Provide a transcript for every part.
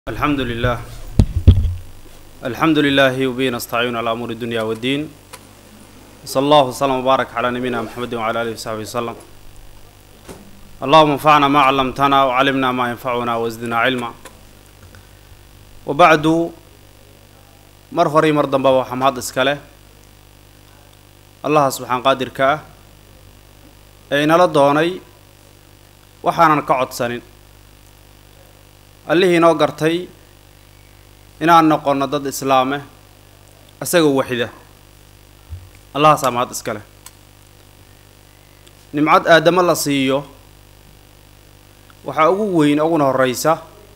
الحمد لله الحمد لله وبه نستعين على أمور الدنيا والدين صلى الله وسلم وبارك على نبينا محمد وعلى آله وصحبه وسلم اللهم انفعنا ما علمتنا وعلمنا ما ينفعنا وزدنا علما وبعد mar horay mar dambaba waxaa mahad iska leh allaha subxaan qaadirka ah ee inala doonay waxaanan ka codsanin allihii inoo gartay inaan noqonno dad islaame isagoo waxida allahaasaa mahad iska leh nimcad aadamo la siiyo waxaa ugu weyn uguna horreysa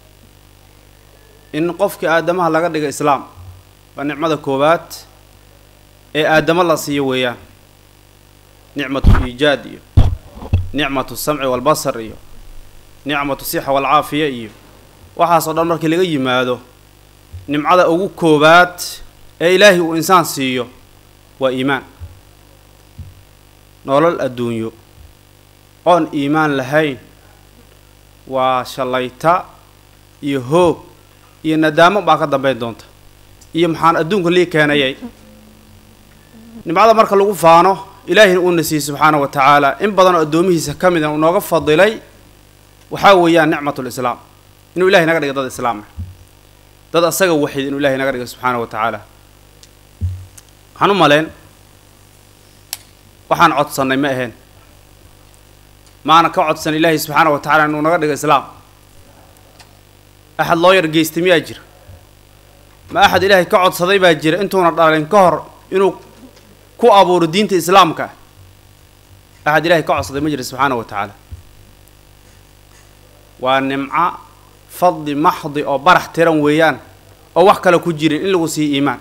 in qofkii aadamaha laga dhiga islaam waa nicmada koowaad ee aadamo la siiyo weeyaan nicmatu liijaad iyo nicmatu samci walbasar iyo nicmatu sixa walcaafiya iyo waxaas oo dhan markii laga yimaado nimcada ugu koowaad ee ilaahay uu insaan siiyo waa iimaan nolol adduunyo oon iimaan lahayn waa shallayta iyo hoog iyo nadaamo baa ka dambeyn doonta iyo maxaan adduunka lii keenayay nimcada marka lagu faano ilaahina uuna siiyey subxaana wa tacaala in badanoo addoomihiisa ka mida uu nooga fadilay waxaa weeyaan nicmatulislaam inuu ilahay naga dhiga dad islaam ah dad asaga waxid inuu ilahay naga dhiga subxaana wa tacaala waxaan u maleen waxaan codsannay ma ahayn maana ka codsan ilaahay subxaana wa tacala inuu naga dhigo islaam axad loo yar geystay miyaa jira ma axad ilaahay ka codsaday baa jira intuuna dhalin ka hor inuu ku abuuro diinta islaamka ah axad ilahay ka codsaday ma jira subxaana wa tacaala waa nimco fadli maxdi oo barax tiran weeyaan oo wax kale ku jirin in lagu siiyo iimaan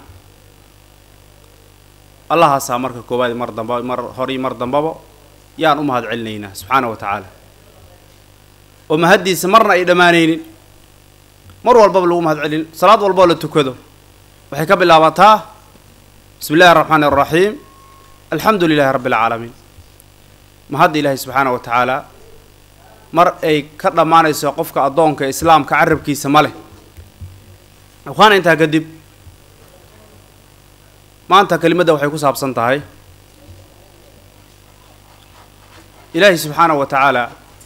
allahaasaa marka koowaad mar damba mar hori mar dambaba yaan u mahad celinaynaa subxaana wa tacaala oo mahaddiisa marna ay dhammaanaynin mar walbaba lagu mahad celin salaad walboo la tukado waxay ka bilaabataa bismi illahi araxmaani araxiim alxamdu lilahi rabbi alcaalamiin mahadda ilaahay subxaana wa tacaala mar ay ka dhammaanayso qofka addoonka islaamka carabkiisa ma leh waxaana intaa kadib maanta kelimadda waxay ku saabsan tahay ilaahay subxaana wa tacaala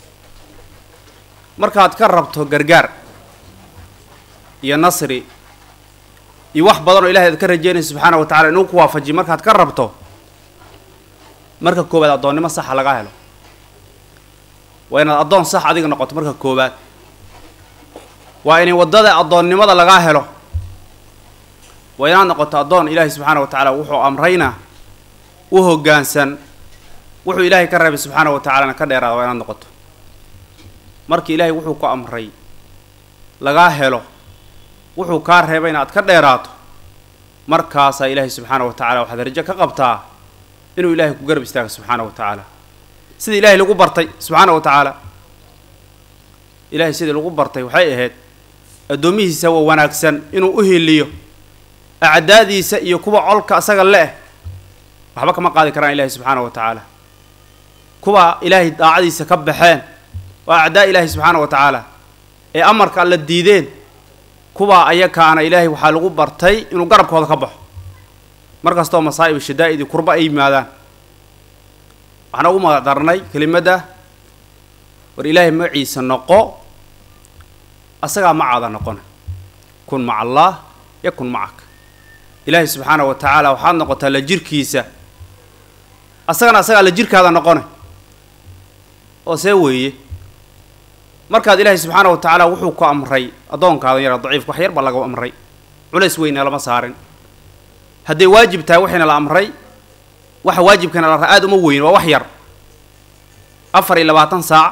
markaad ka rabto gargaar iyo nasri iyo wax badan oo ilahay aad ka rajeynayso subxaana wa tacala inuu ku waafajiyo markaad ka rabto marka koowaad addoonnimo saxa laga helo waa inaad addoon sax adiga noqoto marka koowaad waa inay waddada addoonnimada lagaa helo waa inaad noqoto addoon ilaahay subxaana wa tacaala wuxuu amrayna u hoggaansan wuxuu ilaahay ka reebay subxaana wa tacalana ka dheeraada waa inaad noqoto markii ilaahay wuxuu ku amray lagaa helo wuxuu kaa reebay inaad ka dheeraato markaasaa ilaahay subxaana wa tacala waxaad rajo ka qabtaa inuu ilaahay ku garab istaago subxaana wa tacaala sida ilaahay lagu bartay subxaana wa tacaala ilaahay sidii lagu bartay waxay ahayd addoomihiisa waa wanaagsan inuu u hiliyo acdaadiisa iyo kuwa colka asaga le-eh waxba kama qaadi karaan ilaahay subxaana wa tacaala kuwa ilaahay daacadiisa ka baxeen waa acdaa ilaahay subxaana wa tacaala ee amarka alla diideen kuwaa ayakaana ilaahay waxaa lagu bartay inuu garabkooda ka baxo mar kastoo masaa'ib shadaa'id iyo kurba ay yimaadaan waxaan ugu magadarnay kelimadda war ilaahay magaciisa noqo asagaa macaada noqona kun maca allaah yakun macaka ilaahay subxaana wa tacaala waxaad noqotaa la jirkiisa asagana asagaa la jirkaada noqona oo see weeye markaad ilaahay subxaana wa tacaala wuxuu ku amray addoonkaadan yara daciifka wax yar baa laga amray culays weyna lama saarin hadday waajib tahay waxayna la amray waxa waajibkana la aada uma weyn waa wax yar afar iyo labaatan saac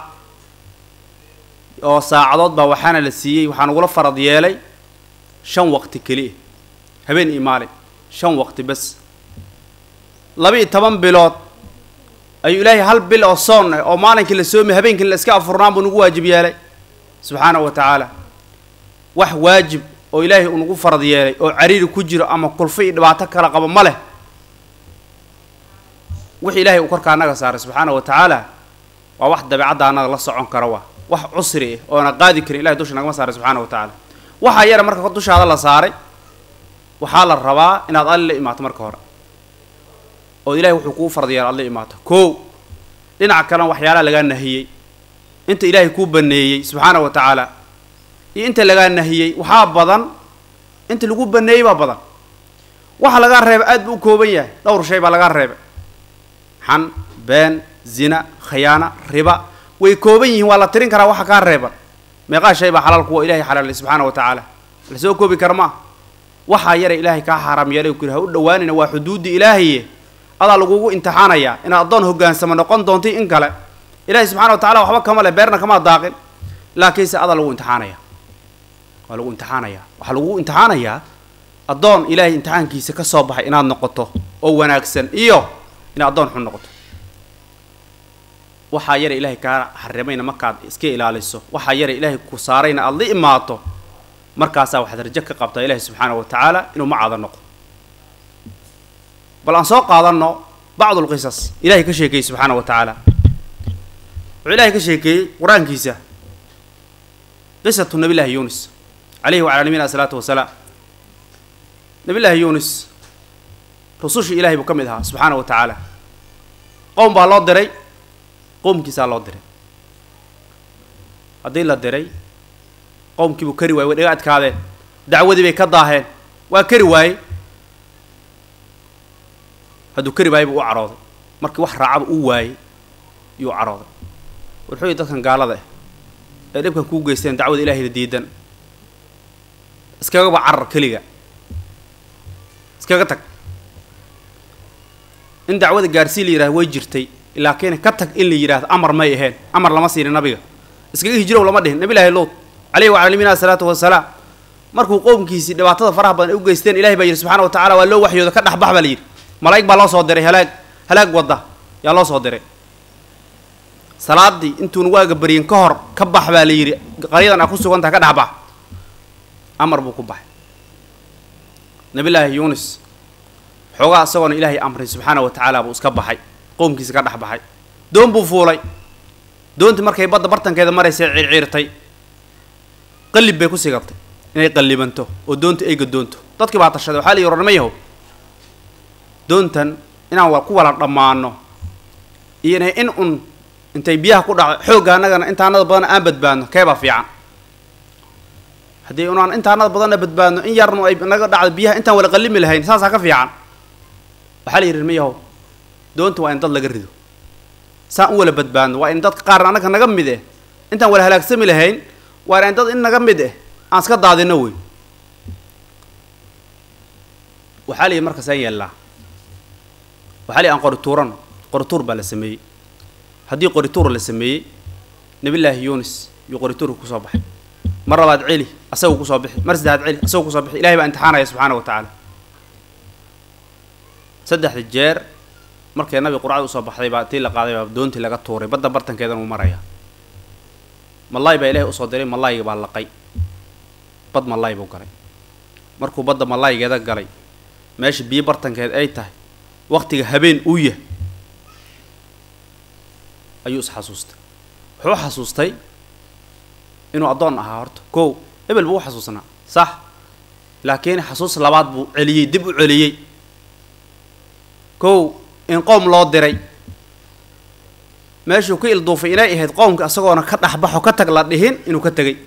oo saacadood baa waxaana la siiyey waxaa nagula farad yeelay shan waqti keliya habeen iyo maalin shan waqti bes laba iyo toban bilood ayuu ilaahay hal bil oo soon ah oo maalinkii la soomay habeenkii la iska afurnaan buu nagu waajib yeelay subxaana wa tacaala wax waajib oo ilaahay uu nagu farad yeelay oo cariiri ku jiro ama kulfo iyo dhibaato kala qabo ma leh wixii ilaahay uu korka annaga saaray subxaana wa tacaala waa wax dabeecadda annaga la socon kara waa wax cusri ah oona qaadi karin ilahay dusha nagama saaray subxaana wa tacaala waxaa yara marka dushaada la saaray waxaa la rabaa inaad alle la imaato marka hore oo ilahay wuxuu kuu fardiyaa aad la imaato kow dhinaca kalena waxyaalaha lagaa nahiyey inta ilaahay kuu baneeyey subxaana wa tacaala iyo inta lagaa nahiyey waxaa badan inta lagu baneeyey baa badan waxa lagaa reebay aad buu u kooban yahay dhowr shay baa lagaa reebay xan been zina khayaana riba way kooban yihiin waa la tirin karaa waxa kaa reeban meeqaa shay baa xalaal kuwa ilahay xalaalay subxaana wa tacaala la soo koobi kara maa waxaa yara ilaahay kaa xaaraam yeelay ku yidhi ha u dhowaanina waa xuduudda ilaahaye adaa lagugu imtixaanayaa inaad addoon hoggaansamo noqon doonti in kale ilaahay subxana wa tacala waxba kama leh beerna kamaa daaqin laakiinse adaa lagu imtixaanaya waa lagu imtixaanayaa waxaa lagugu imtixaanayaa addoon ilaahay imtixaankiisa ka soo baxay inaad noqoto oo wanaagsan iyo inaad addoon xun noqoto waxaa yara ilaahay kaa xarimayna markaad iska ilaaliso waxaa yara ilaahay ku saarayna aada la imaato markaasaa waxaad rajo ka qabtaa ilaahay subxaana wa tacaala inuu macaada noqdo bal aan soo qaadanno bacdu lqisas ilahay ka sheekeeyey subxaana wa tacaala wuxuu ilahay ka sheekeeyey qur-aankiisa qisatu nabi llaahi yunis calayhi wacalaa nabiyina asalaatu wasalaam nabi llaahi yunis rusushii ilahay buu ka mid ahaa subxaana wa tacaala qowm baa loo diray qowmkiisaa loo diray haddii la diray qowmkiibuu kari waayey way dhaga adkaadeen dacwadii bay ka daaheen waa kari waayey hadduu kari waayey buu u carooday markii wax raacaba uu waayey yuu carooday wuxuu yihi dadkan gaalada ah ee dhibkan kuu geysteen dacwada ilaahayna diidan iskagaba carar keliga iskaga tag in dacwada gaarsii la yidhahdo way jirtay laakiin ka tag in la yidhahdo amar may aheen amar lama siinin nabiga iskaga hijrow lama dhihin nabi laahi luut calayhi wacala nabiyina asalaatu wasalaam markuu qowmkiisii dhibaatada faraha badan ay u geysteen ilahay baa yidhi subxana wa tacala waa loo waxyooda ka dhexbax baa la yidhi malaa'ig baa loo soo diray halaag halaag wadda yaa loo soo diray salaadii intuuna waaga baryin ka hor ka bax baa la yidhi qaryadan aa ku sugan tahay ka dhexbax amar buu ku baxay nabi laahi yunis xoogaa isagoona ilaahay amray subxaana wa tacaala buu iska baxay qowmkiisa ka dhex baxay doon buu fuulay doontii markay badda bartankeeda maraysay ciirciirtay qallib bay ku sigatay inay qallibanto oo doonta ay gadoonto dadkii baa tashaday waxaa la yidhi ornama yahow doontan inaan wa ku wala dhammaano iyo inay in un intay biyaha ku dhacdo xoogga annagana intaanada badanna aan badbaadno keebaa fiican haddii unaan intaanada badanna badbaadno in yarnu ay naga dhacdo biyaha intaan wala qallimi lahayn saasaa ka fiican waxaa la yidhi ma yahow doonta waa in dad laga rido saan u wala badbaadno waa in dadka qaarna annaga naga mid eh intaan wala halaagsami lahayn waa in dad in naga mid eh aan iska daadino wey waxaa la yidhi markaasaan yeellaa waxaa la yidhi aan qorituuran qorituur baa la sameeyey haddii qorituur la sameeyey nabillaahi yunis yuu qorituurka kusoo baxay mar labaad celi asagoo kusoo bixi mar saddexaad celi asagoo kusoo bixi ilahay baa imtixaanaya subxaana wa tacaala saddexda jeer markay nabi qurcada usoo baxday baa tii la qaaday baa doontii laga tuuray badda bartankeedan uu maraya malaay baa ilahay usoo diray malaayga baa laqay bad malaay buu galay markuu badda malaaygeeda galay meesha biyo bartankeed ay tahay waktiga habeen uu yah ayuu isxasuustay wuxuu xasuustay inuu addoon ahaa horta kow ebel buu u xasuusnaa sax laakiin xasuus labaad buu celiyey dib u celiyey kow in qoom loo diray meeshuu ka ilduufay inay ahayd qoomka isagoona ka dhexbaxo ka tag la dhihin inuu ka tegay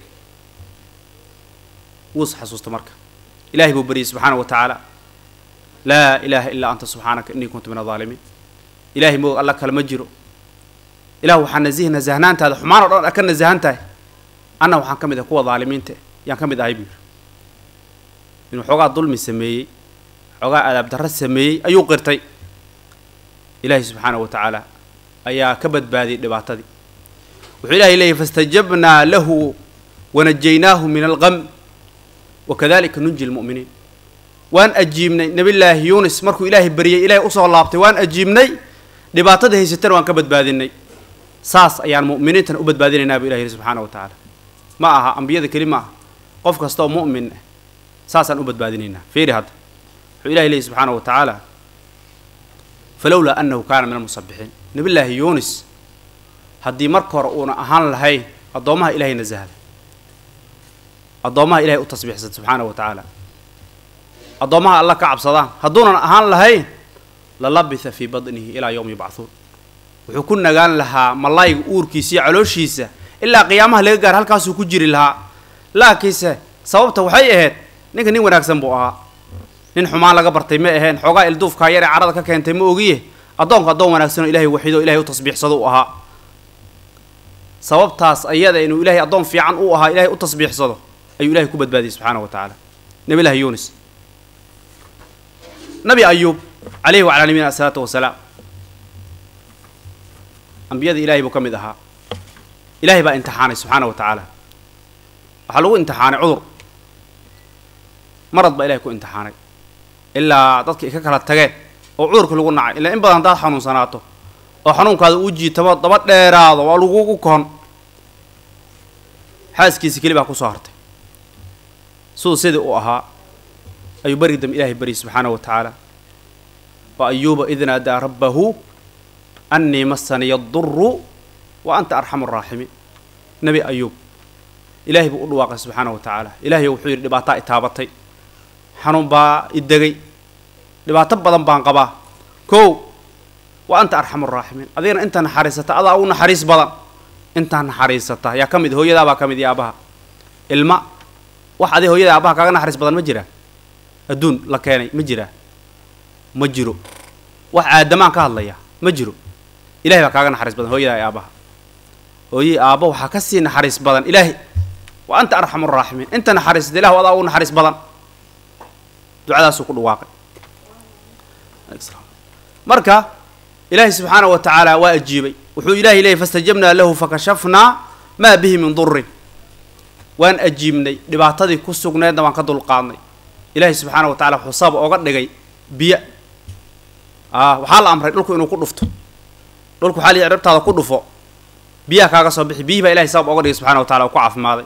wuus xasuusta marka ilahay buu baryey subxaana wa tacaala laa ilaaha illaa anta subxaanaka innii kuntu min adaalimiin ilahay moog alla kale ma jiro ilah waxaa nasihi nasahnaantaada xumaan o dhan a ka nasahan tahay anna waxaan ka mid ah kuwa daalimiinta yaan ka mid ahay buu yidhi inuu xoogaa dulmi sameeyey xoogaa adaab darro sameeyey ayuu qirtay ilaahay subxaana wa tacaala ayaa ka badbaadiyey dhibaatadii wuxuu ilahay leeyahy faاstajabnaa lahu wanajaynaahu min algam wakadalika nunji lmu'miniin waan ajiibnay nabillaahi yunis markuu ilaahay baryey ilaahay usoo laabtay waan ajiibnay dhibaatada haysatana waan ka badbaadinay saas ayaan mu'miniintana u badbaadinaynaa bu ilahi yihi subxaana wa tacaala ma aha ambiyada keli ma aha qof kasta oo mu'min ah saasaan u badbaadinaynaa fiiri hadda wuxuu ilahay leeyahy subxaana wa tacaala falowlaa annahu kaana min almusabixiin nabillaahi yunis haddii marka hore uuna ahaan lahayn addoommaha ilahay nasahda addoommaha ilahay u tasbiixsata subxaana wa tacaala addoommaha alla ka cabsadaan hadduunan ahaan lahayn la labitha fii badnihi ilaa yowmi yubcahuun wuxuu ku nagaan lahaa malayga uurkiisa iyo calooshiisa ilaa qiyaamaha laga gaar halkaasuu ku jiri lahaa laakiinse sababta waxay ahayd ninka nin wanaagsan buu ahaa nin xumaan laga bartay ma aheen xoogaa ilduufkaa yar ee carada ka keentay ma ogiye addoonku addoon wanaagsan oo ilahay waxido ilahay u tasbiixsado u ahaa sababtaas ayada inuu ilahay addoon fiican u ahaa ilahay u tasbiixsado ayuu ilahay ku badbaadiyey subxaana wa tacaala nabi llahi yunis nabi ayuub calayhi wacalaa nabiyina asalaatu wasalaam ambiyada ilahay buu ka mid ahaa ilahay baa imtixaanay subxaana wa tacaala waxaa lagu imtixaanay cudur marad baa ilahay ku imtixaanay ilaa dadka ay ka kala tageen oo cudurka lagu nacay ilaa in badan haddaad xanuunsanaato oo xanuunkaada uu jiitamo daba dheeraado waa lagugu kohon xaaskiisi keli baa kusoo hartay siduu sidii u ahaa ayuu beri dambe ilahay baryay subxaana wa tacaala wa ayuuba id naadaa rabbahu annii masaniya duru wa anta arxamu araaximiin nebi ayuub ilaahay buu u dhawaaqay subxaana wa tacaala ilaahay wuxuu yidhi dhibaataa itaabatay xanuun baa idegay dhibaato badan baan qabaa kow wa anta arxamu araaximiin adigana intaa naxariisata adaa u naxariis badan intaa naxariisata yaa ka mid hooyadaa baa ka mid iyo aabaha ilma wax adi hooyada aabaha kaaga naxariis badan ma jiraa adduun la keenay ma jiraa ma jiro wax aadamaan ka hadlaya ma jiro ilahay baa kaaga naxariis badan hooyadaa iyo aabaha hooyii aabba waxaa ka sii naxariis badan ilaahay wa anta arxamu araaximiin inta naxariisata ilahu adaa u naxariis badan ducadaasuu ku dhawaaqay marka ilaahay subxaana wa tacaala waa ajiibay wuxuu ilahay leeyay fastajabnaa lahu fakashafnaa maa bihi min durin waan ajiibnay dhibaatadii ku sugneedna waan ka dulqaadnay ilaahay subxaana wa tacala wuxuu sabab oga dhigay biyo a waxaa la amray dhulku inuu ku dhufto dhulku waxaa la ciribtaada ku dhufo biyaha kaaga soo bixi biyihii baa ilahay sabab oga dhigay subxana wa tacala oo ku caafimaaday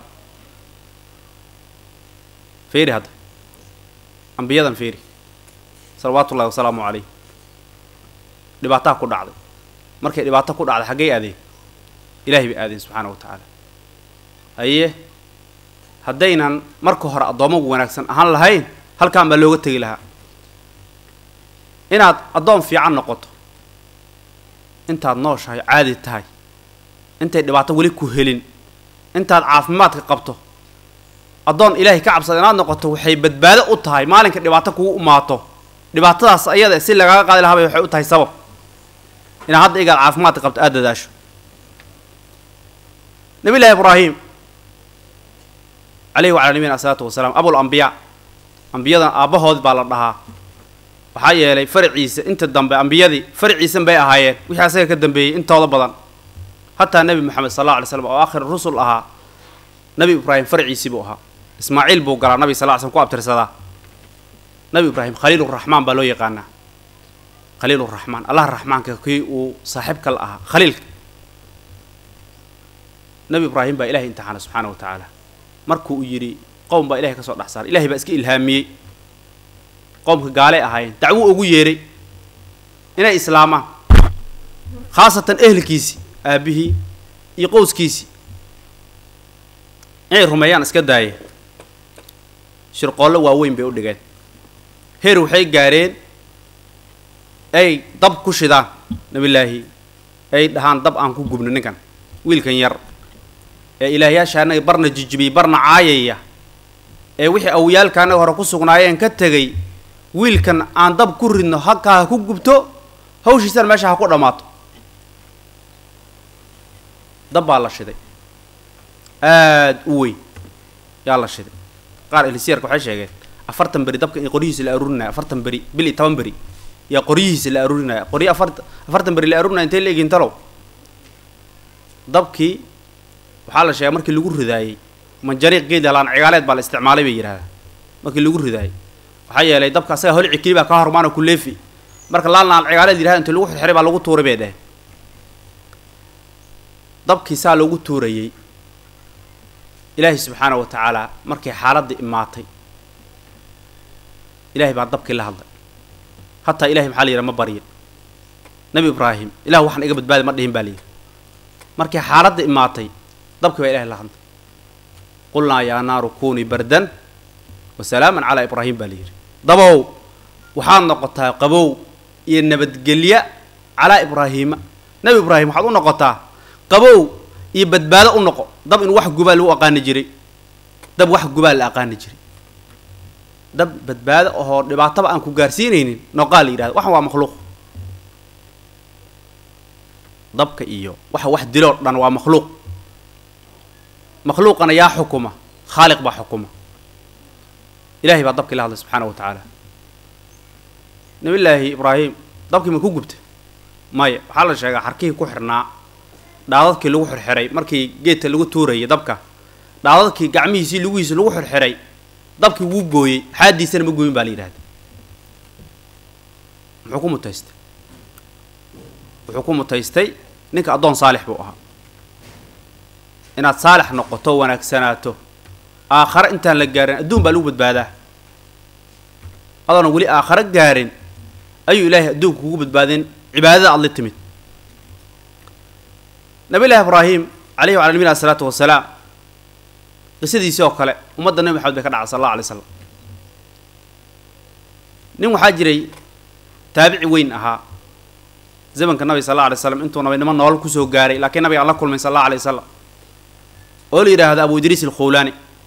fiiri hadda ambiyadan fiiri salawaatu ullahi wasalaamu calayh dhibaataa ku dhacday markay dhibaato ku dhacday xaggay aadeen ilahay bay aadeen subxaana wa tacaala haye haddaynan marka hore addoomagu wanaagsan ahaan lahayn halkaan baa looga tegi lahaa inaad addoon fiican noqoto intaad nooshahay caadi tahay intay dhibaato weli ku helin intaad caafimaadka qabto addoon ilaahay ka cabsada inaad noqoto waxay badbaado u tahay maalinka dhibaato kugu umaato dhibaatadaas ayada si lagaaga qaadi lahaabay waxay u tahay sabab inaad hadda igaad caafimaadka qabto aada dadaasho nabi llahi ibraahim calayhi wacala nabiyina asalaatu wasalaam abul ambiyaa ambiyadan aabbahood baa la dhahaa waxaa yeelay faraciisa inta dambe ambiyadii faraciisan bay ahaayeen wixii asaga ka dambeeyey intooda badan hataa nebi moxamed sal alla alay slam oo aakhir rusul ahaa nabi ibraahim faraciisii buu ahaa ismaaciil buu galaa nabi sal ly slm ku abtirsadaa nabi ibraahim khaliiluraxmaan baa loo yaqaanaa khaliiluraxmaan allah raxmaanka kii uu saaxiibka la ahaa khaliilka nabi ibraahim baa ilahay imtixaana subxaana wa tacaala markuu u yidhi qowm baa ilahay ka soo dhex saaray ilahay baa iska ilhaamiyey qowmka gaalay ahaayeen dacwo ugu yeeray inay islaamaan khaasatan ehelkiisii aabihii iyo qowskiisii inay rumeeyaan iska daayeen shirqoollo waaweyn bay u dhigeen heer waxay gaareen ay dab ku shidaan nabillaahi ay dhahaan dab aan ku gubno ninkan wiilkan yar ee ilaahyaasha annaga barna jijibiyey barna caayaya ee wixii awiyaalka annaga hore ku sugnaayeen ka tegay wiilkan aan dab ku ridno halkaa ha ku gubto hawshiisana meesha ha ku dhammaato dab baa la shiday aada u weyn yaa la shiday qaar elisiyarka waxay sheegeen afartan beri dabka in qoryihiisa la aruurinaya afartan beri bil iyo toban beri yaa qoryihiisa la aruurinaya qoryo afar afartan beri la aruurinaya intay la egin talow dabkii waxaa la sheegay markii lagu ridaayey manjariiq geed laan cigaaleed baa la isticmaalay bay yidhahdaa markii lagu ridaayey waxaa yeelay dabka asaga holci keli baa ka hormaano ku leefi marka laan laan cigaaleed yidhahda intii lagu xirxiray baa lagu tuuray bay dheheen dabkii saa loogu tuurayey ilaahay subxaana wa tacaala markay xaaladii imaatay ilahay baa dabkii la hadlay hataa ilahay maxaa la yidhaha ma baryin nabi ibraahim ilah waxaan iga badbaadi ma dhihin baa la yidhi markay xaaladda imaatay dabkii baa ilahay la hadlay qulnaa yaa naaru kunii bardan wa salaaman calaa ibraahim baa la yidhi dabow waxaad noqotaa qabow iyo nabadgelya calaa ibraahiima nebi ibraahim waxaad u noqotaa qabow iyo badbaado u noqo dab in wax gubaa lagu aqaani jiray dab wax gubaa la aqaani jiray dab badbaado ahoo dhibaataba aan ku gaarsiinaynin noqaa la yidhahda waxan waa makhluuq dabka iyo waxa wax diloo dhan waa makhluuq makhluuqana yaa xukuma khaaliq baa xukuma ilahay baa dabkii la hadlay subxaana wa tacaala nabillaahi ibraahim dabkii ma ku gubta maya waxaa la sheegaa xarkihii ku xirnaa dhaadadkii lagu xirxiray markii geedka lagu tuurayay dabka dhaadadkii gacmihiisii lugihiisi lagu xirxiray dabkii wuu gooyey xaadiisana ma gooyin baa la yidhahda muxuu ku mutaystay wuxuu ku mutaystay ninka addoon saalix buu ahaa inaad saalix noqoto wanaagsanaato aakhare intaan la gaarin adduun baa lagu badbaadaa adoona weli aakhare gaarin ayuu ilaahay adduunka kugu badbaadin cibaadada aad la timid nabi llahi ibraahim calayhi wala nabina asalaatu wasalaam qisadiisii oo kale ummadda nebi maxamed bay ka dhacay sal alla alay slam nin waxaa jiray taabici weyn ahaa zamanka nabiga sal alla alay slam intuu nabinimo noolal kusoo gaaray laakiin nabiga aan la kulmay sal alla alay wasalam oo la yidhaahdo abu idriis alkhawlaani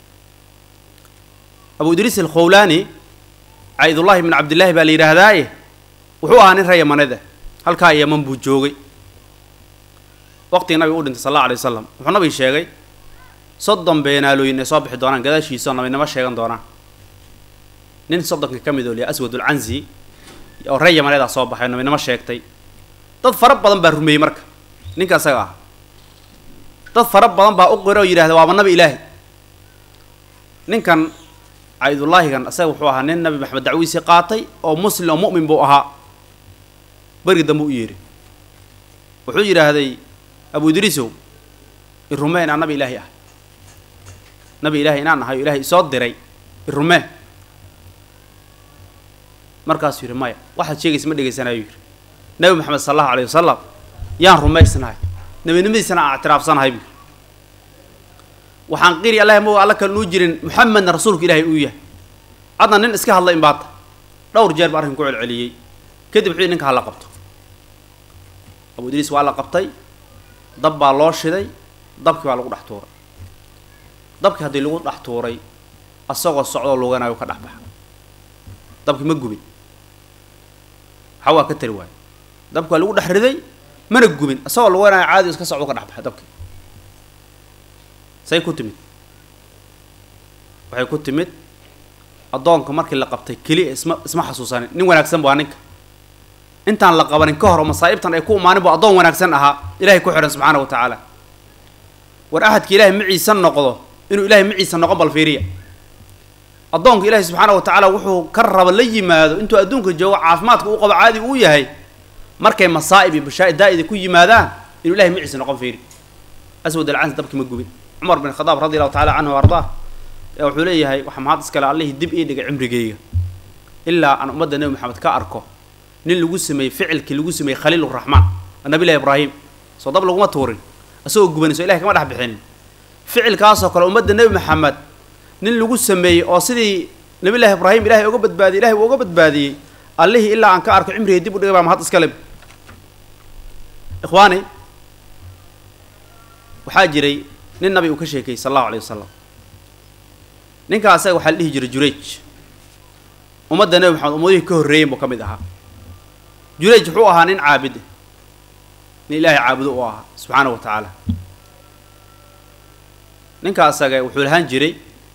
abu idriis alkhawlaani caydullahi bn cabdillaahi baa la yidhaahdaaye wuxuu ahaa nin ree yamaneed ah halkaa yaman buu joogay waqtigii nabiga u dhintay sal alla alay wasalam wuxuu nabiga sheegay soddon beenaalooyin ay soo bixi doonaan gadaashiisa oo nabinimo sheegan doonaan nin soddonka ka mid oo liya aswad ulcanzi oo ree yamaneedaa soo baxay oo nabinimo sheegtay dad fara badan baa rumeeyey marka ninka isaga ah dad fara badan baa u qira oo yidhahda waaba nabi ilaahi ninkan caydullaahigan isaga wuxuu ahaa nin nabi maxamed dacwiisii qaatay oo muslim oo mu'min buu ahaa beri dambe u yeedhi wuxuu yidhaahday abu idriisow irumee inaan nabi ilaahi ah nabi ilaahi inaan ahay oo ilaahay isoo diray irumee markaasuu yidhi maya waxaad sheegaysa ma dhegaysanayo yidhi nabi maxamed sal allahu alayh wasalam yaan rumaysnahay nebinimadiisana aan ictiraafsanahay buu waxaan qiri allahi ma alla kale nuu jirin muxamedna rasuulka ilaahay uu yahay adna nin iska hadla in baata dhowr jeer ba arrin ku celceliyey kadib wuxuu yidhi ninka hala qabto abu idriis waa la qabtay dab baa loo shiday dabkii baa lagu dhex tuuray dabkii haddii lagu dhex tuuray asagoo socdoo luganayo ka dhex baxa dabkii ma gubin waxa waa ka tari waayo dabki waa lagu dhex riday mana gubin isagoo luganayo caadi iska socdo ka dhex baxa dabkii say ku timid waxay ku timid addoonka markii la qabtay keliya isma isma xasuusanin nin wanaagsan bu aa ninka intaan la qabanin ka hor oo masaa'ibtan ay ku imaanin bu addoon wanaagsan ahaa ilahay ku xidhan subxaana wa tacaala war axadka ilaahay maciisa noqdo inuu ilaahay maciisa noqon bal fiiriya addoonka ilaahay subxaana wa tacaala wuxuu ka raba la yimaado intuu adduunka joogo caafimaadka uu qabo caadi uu yahay markay masaa'ib iyo bashaa daa'ida ku yimaadaan inuu ilahay maciisa noqon fiiri aswad alcansi dabkii ma gubin cumar bin khadaab radi allahu tacala canhu ardaa ayaa wuxuu leeyahay waxaa mahad iskale allihii dib ii dhigay cimrigeyga ilaa aan ummadda nebi maxamed ka arko nin lagu sameeyey ficilkii lagu sameeyey khaliiluraxmaan nabilahi ibraahim soo dab laguma tuurin isagoo gubanayso ilahay kama dhex bixinin ficilkaasoo kale ummadda nebi maxamed nin lagu sameeyey oo sidii nabilahi ibraahim ilahay oga badbaadiyey ilahay uu oga badbaadiyey allihii ilaa aan ka arko cimrigay dib u dhigay baa mahad iskale ikhwaani waxaa jiray nin nabi uu ka sheekayey sal allahu alayh wasalam ninkaa asaga waxaa la dhihi jiray jurayj ummadda nebi maxamed ummadihii ka horreeyen buu ka mid ahaa jurayj wuxuu ahaa nin caabid nin ilaahay caabudo u ahaa subxaana wa tacaala ninka asaga wuxuu lahaan jiray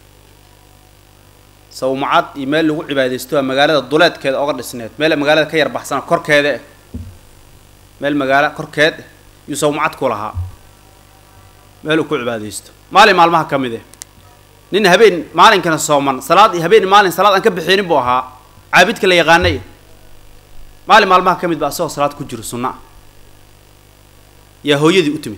sawmacad iyo meel lagu cibaadaysto a magaalada duleedkeeda oga dhisneed meel magaalada ka yar baxsana korkeeda eh meel magaalo korkeed eh yuu sawmacad ku lahaa meel uu ku cibaadaysto maalin maalmaha ka mid eh nin habeen maalinkana sooman salaad iyo habeen maalin salaad aan ka bixinin buu ahaa caabidka la yaqaanay maalin maalmaha ka mid ba asagoo salaad ku jiro sunna ah yaa hooyadii u timid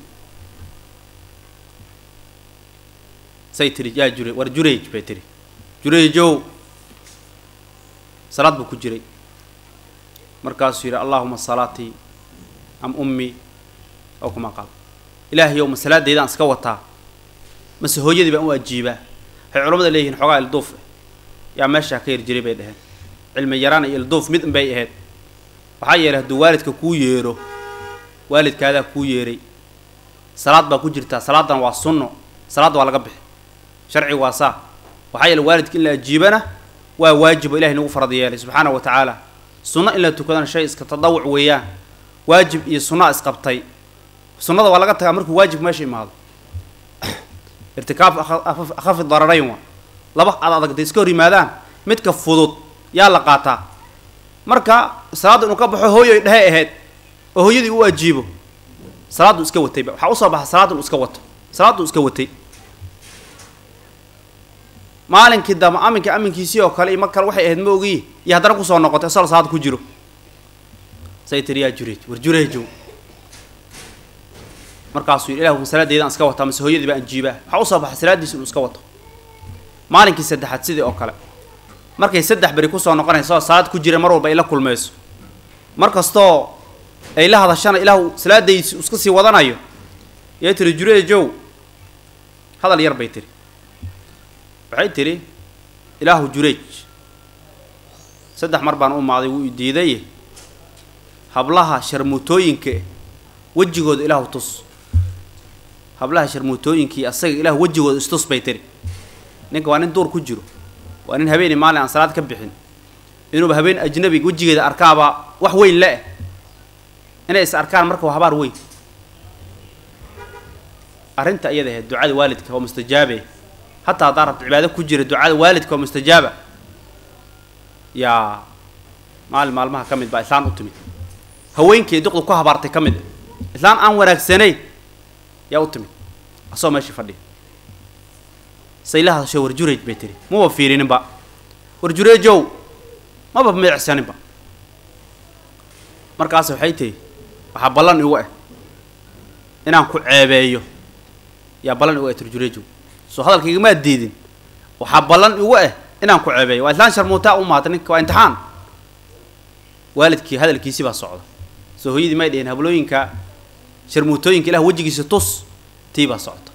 say tiri yaa jure war jurayj bay tiri jurayjow salaad buu ku jiray markaasuu yidhi allaahuma salaatii am ummii aw kamaa qaal ilaahayow ma salaadayda aan iska wataa mase hooyadii baan u ajiibaa waxay culamada leeyihiin xoogaa ilduuf yaa meeshaa ka yar jiray bay dhaheen cilmi yaraan iyo ilduuf mid unbay ahayd waxaa yeelay hadduu waalidka kuu yeero waalidkaadaa kuu yeeray salaad baa ku jirtaa salaadan waa sunno salaadda waa laga bixi sharcigu waa saa waxaa yeelay waalidka in la ajiibana waa waajibo ilahay nagu farad yeelay subxaana wa tacaala sunno in la tukadana shay iska tadawuc weeyaan waajib iyo sunnaa isqabtay sunnada waa laga tagaa markuu waajibku meesha imaado irtikaab akhafi dararayn waa laba ad adag day iska hor yimaadaan midka fudud yaa la qaataa marka salaadda inuu ka baxo hooyoy dhehe ahayd oo hooyadii u ajiibo salaaddu iska watayba waxaa usoo baxa salaaddu iska wato salaaddu iska watay maalinkii dama aminka aminkiisii oo kale iyo mar kale waxay ahayd ma ogiyi iyo haddana kusoo noqotay isagoo salaad ku jiro say tiri yaa jureej war jureejow markaasuu yidhi ilah salaadeydaan iska wataa mase hooyadii baan jiibaa waxaa usoo baxa salaaddiisa inuu iska wato maalinkii saddexaad sidii oo kale markay saddex beri kusoo noqonaysa oo salaad ku jira mar walba ay la kulmayso mar kastoo ay la hadashana ilaahu salaadaysi iska sii wadanayo yay tiri jureejow hadal yar bay tiri waxay tidhi ilaahu jureej saddex mar baan u maaday wuu i diidaye hablaha sharmuutooyinka wejigooda ilaahu tus hablaha sharmuutooyinkii asaga ilaahu wejigooda istus bay tiri ninka waa nin duur ku jiro waa nin habeeni maalin aan salaad ka bixin inuuba habeen ajnabi wejigeeda arkaaba wax weyn le-eh inay is arkaan marka waa habaar weyn arrinta iyada ahayd ducada waalidka waa mustajaabe hataa haddaa rabta cibaado ku jira ducada waalidka waa mustajaaba yaa maalin maalmaha ka mid baa islaan u timid haweenkii duqdu ku habaartay ka mid islaan aan wanaagsanayn yaa u timid asagoo meeshii fadhiya sayla hadasho warjureej bay tiri maba fiirininba warjureejow maba miicsaninba markaas waxay tihi waxaa ballan igu ah inaan ku ceebeeyo yaa ballan igu ah turjureejow soo hadalkaigamaad diidin waxaa ballan igu ah inaan ku ceebeeyo waa islaan sharmuutaa u maata ninka waa imtixaan waalidkii hadalkiisi baa socda soo hooyadii may dhihin hablooyinka sharmuutooyinka ilah wejigiisa tus tii baa socota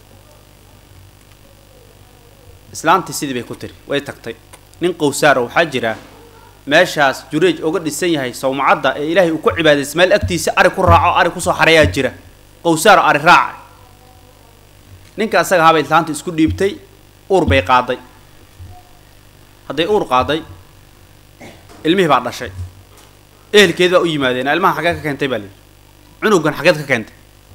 islaantii sidii bay ku tiri way tagtay nin qowsaaro waxaa jira meeshaas jureej oga dhisan yahay sawmacadda ee ilaahay uu ku cibaadaysa meel agtiisa ari ku raaco ari kusoo xareeyaa jira qowsaaro ari raaca ninka asaga ahaabay islaanta isku dhiibtay uur bay qaaday hadday uur qaaday ilmihii baa dhashay ehelkeed baa u yimaadeen ilmaha xageed ka keentay baa lihi cunugan xageed ka keentay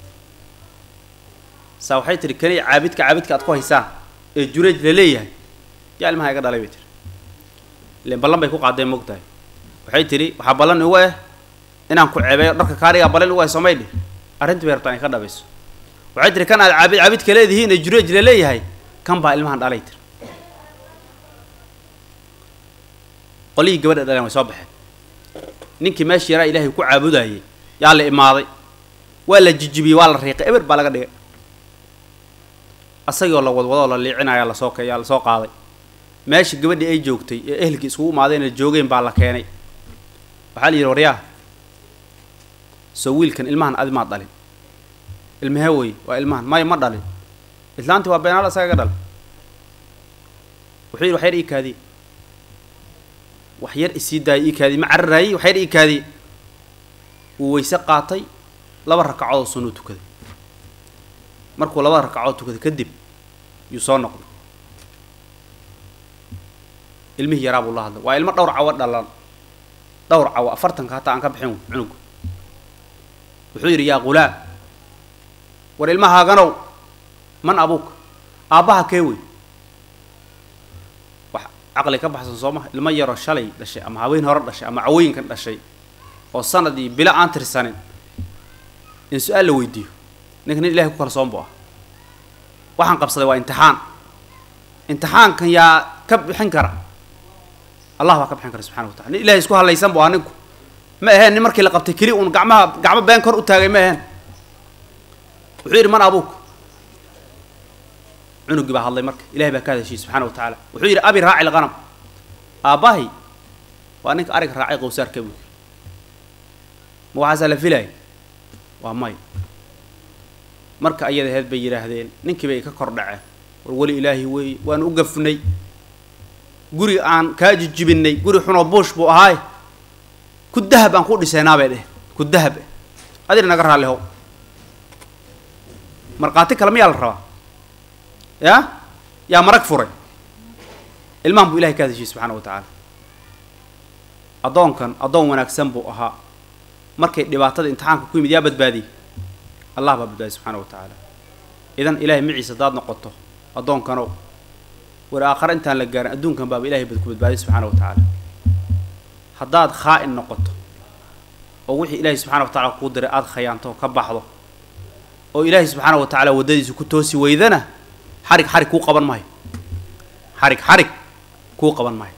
saa waxay tihi kani caabidka caabidka aad ku haysaan ee jureej la leeyahay yaa ilmaha iga dhalay bay tiri ilen ballan bay ku qaadeen moog tahay waxay tidhi waxaa ballan igu ah inaan ku ceebeeyo dharka kaarigaa ballan igu ah soomay dhih arrintii bay rabtaa in ka dhabayso waxay tihi kan aad caabid caabidka leedihiin ee jureej la leeyahay kan baa ilmahan dhalay tiri qolihii gabadha dhaleen way soo baxeen ninkii meeshii yaraa ilaahay ku caabudayay yaa la imaaday waa la jijibiyey waa la riiqay eber baa laga dhigay asagii oo la wadwado oo la liicinayaa lasoo k yaa lasoo qaaday meesha gabadhii ay joogtay ee ehelkii iskugu imaadeen ee joogeen baa la keenay waxaa la yidhi waryaa soo wiilkan ilmahan adi maad dhalin ilmahee wey waa ilmahan maya ma dhalin islaantii waa beenaal isaga ga dhalin wuxuu yidhi wax yar ii kaadiye wax yar isii daayay ii kaadiye ma cararaayey wax yar ii kaadiye wuu weyse qaatay laba rakacoodoo sunnuu tukaday markuu labada rakacood tukaday kadib yuu soo noqday ilmihii yaraa buu la hadlay waa ilmo dhowr cawo dhalan dhowr cawo afartanka hataa aan ka bixin cunugu wuxuu yidhi yaa ghulaam war ilmahaaganow man abuuka aabbaha kee wey wax caqli ka baxsan soo maha ilmo yaroo shalay dhashay ama haween hore dhashay ama cawooyinkan dhashay oo sanad iyo bilo aan tirsanin in su-aal la weydiiyo ninka nin ilahay ku kalsoon bu ah waxaan qabsaday waa imtixaan imtixaankan yaa ka bixin kara allah baa ka bixin kara subxana wa tacala nin ilahay isku hadlaysan bu ah ninku ma aheen nin markii la qabtay keli uun gacmaha gacmo been kor u taagay ma aheen wuxuu yidhi man abuuk cunugii baa hadlay marka ilahay baa ka hadashiyey subxana wa tacaala wuxuu yidhi abi raaci lqanam aabbahay waa ninka ariga raacay qowsaarka buy ma waxaasaa la filaya waa may marka ayada aheyd bay yidhaahdeen ninkii bay ka kor dhaceen war weli ilaahi weeye waan u gafnay guri aan kaa jijibinay guri xunoo buush buu ahaay ku dahab aan ku dhisaynaa bay dheh ku dahab adina naga raalli how markhaati kale mayaa la rabaa ya yaa marag furay ilmahan buu ilahay ka hadashay subxaana wa tacaala addoonkan addoon wanaagsan buu ahaa markay dhibaatada imtixaanka ku yimid yaa badbaadiyey allah baa badbaadiyey subxaana wa tacaala idan ilahay maciisa haddaad noqoto addoonkanow war aakhare intaan la gaarin adduunkan baaba ilahay bad ku badbaadiyey subxaana wa tacaala haddaad khaa-in noqoto oo wixii ilaahay subxana wa tacala kuu diray aada khayaanto ka baxdo oo ilaahay subxaana wa tacaala waddadiisa ku toosi weydana xarig xarig kuu qaban maayo xarig xarig kuu qaban maayo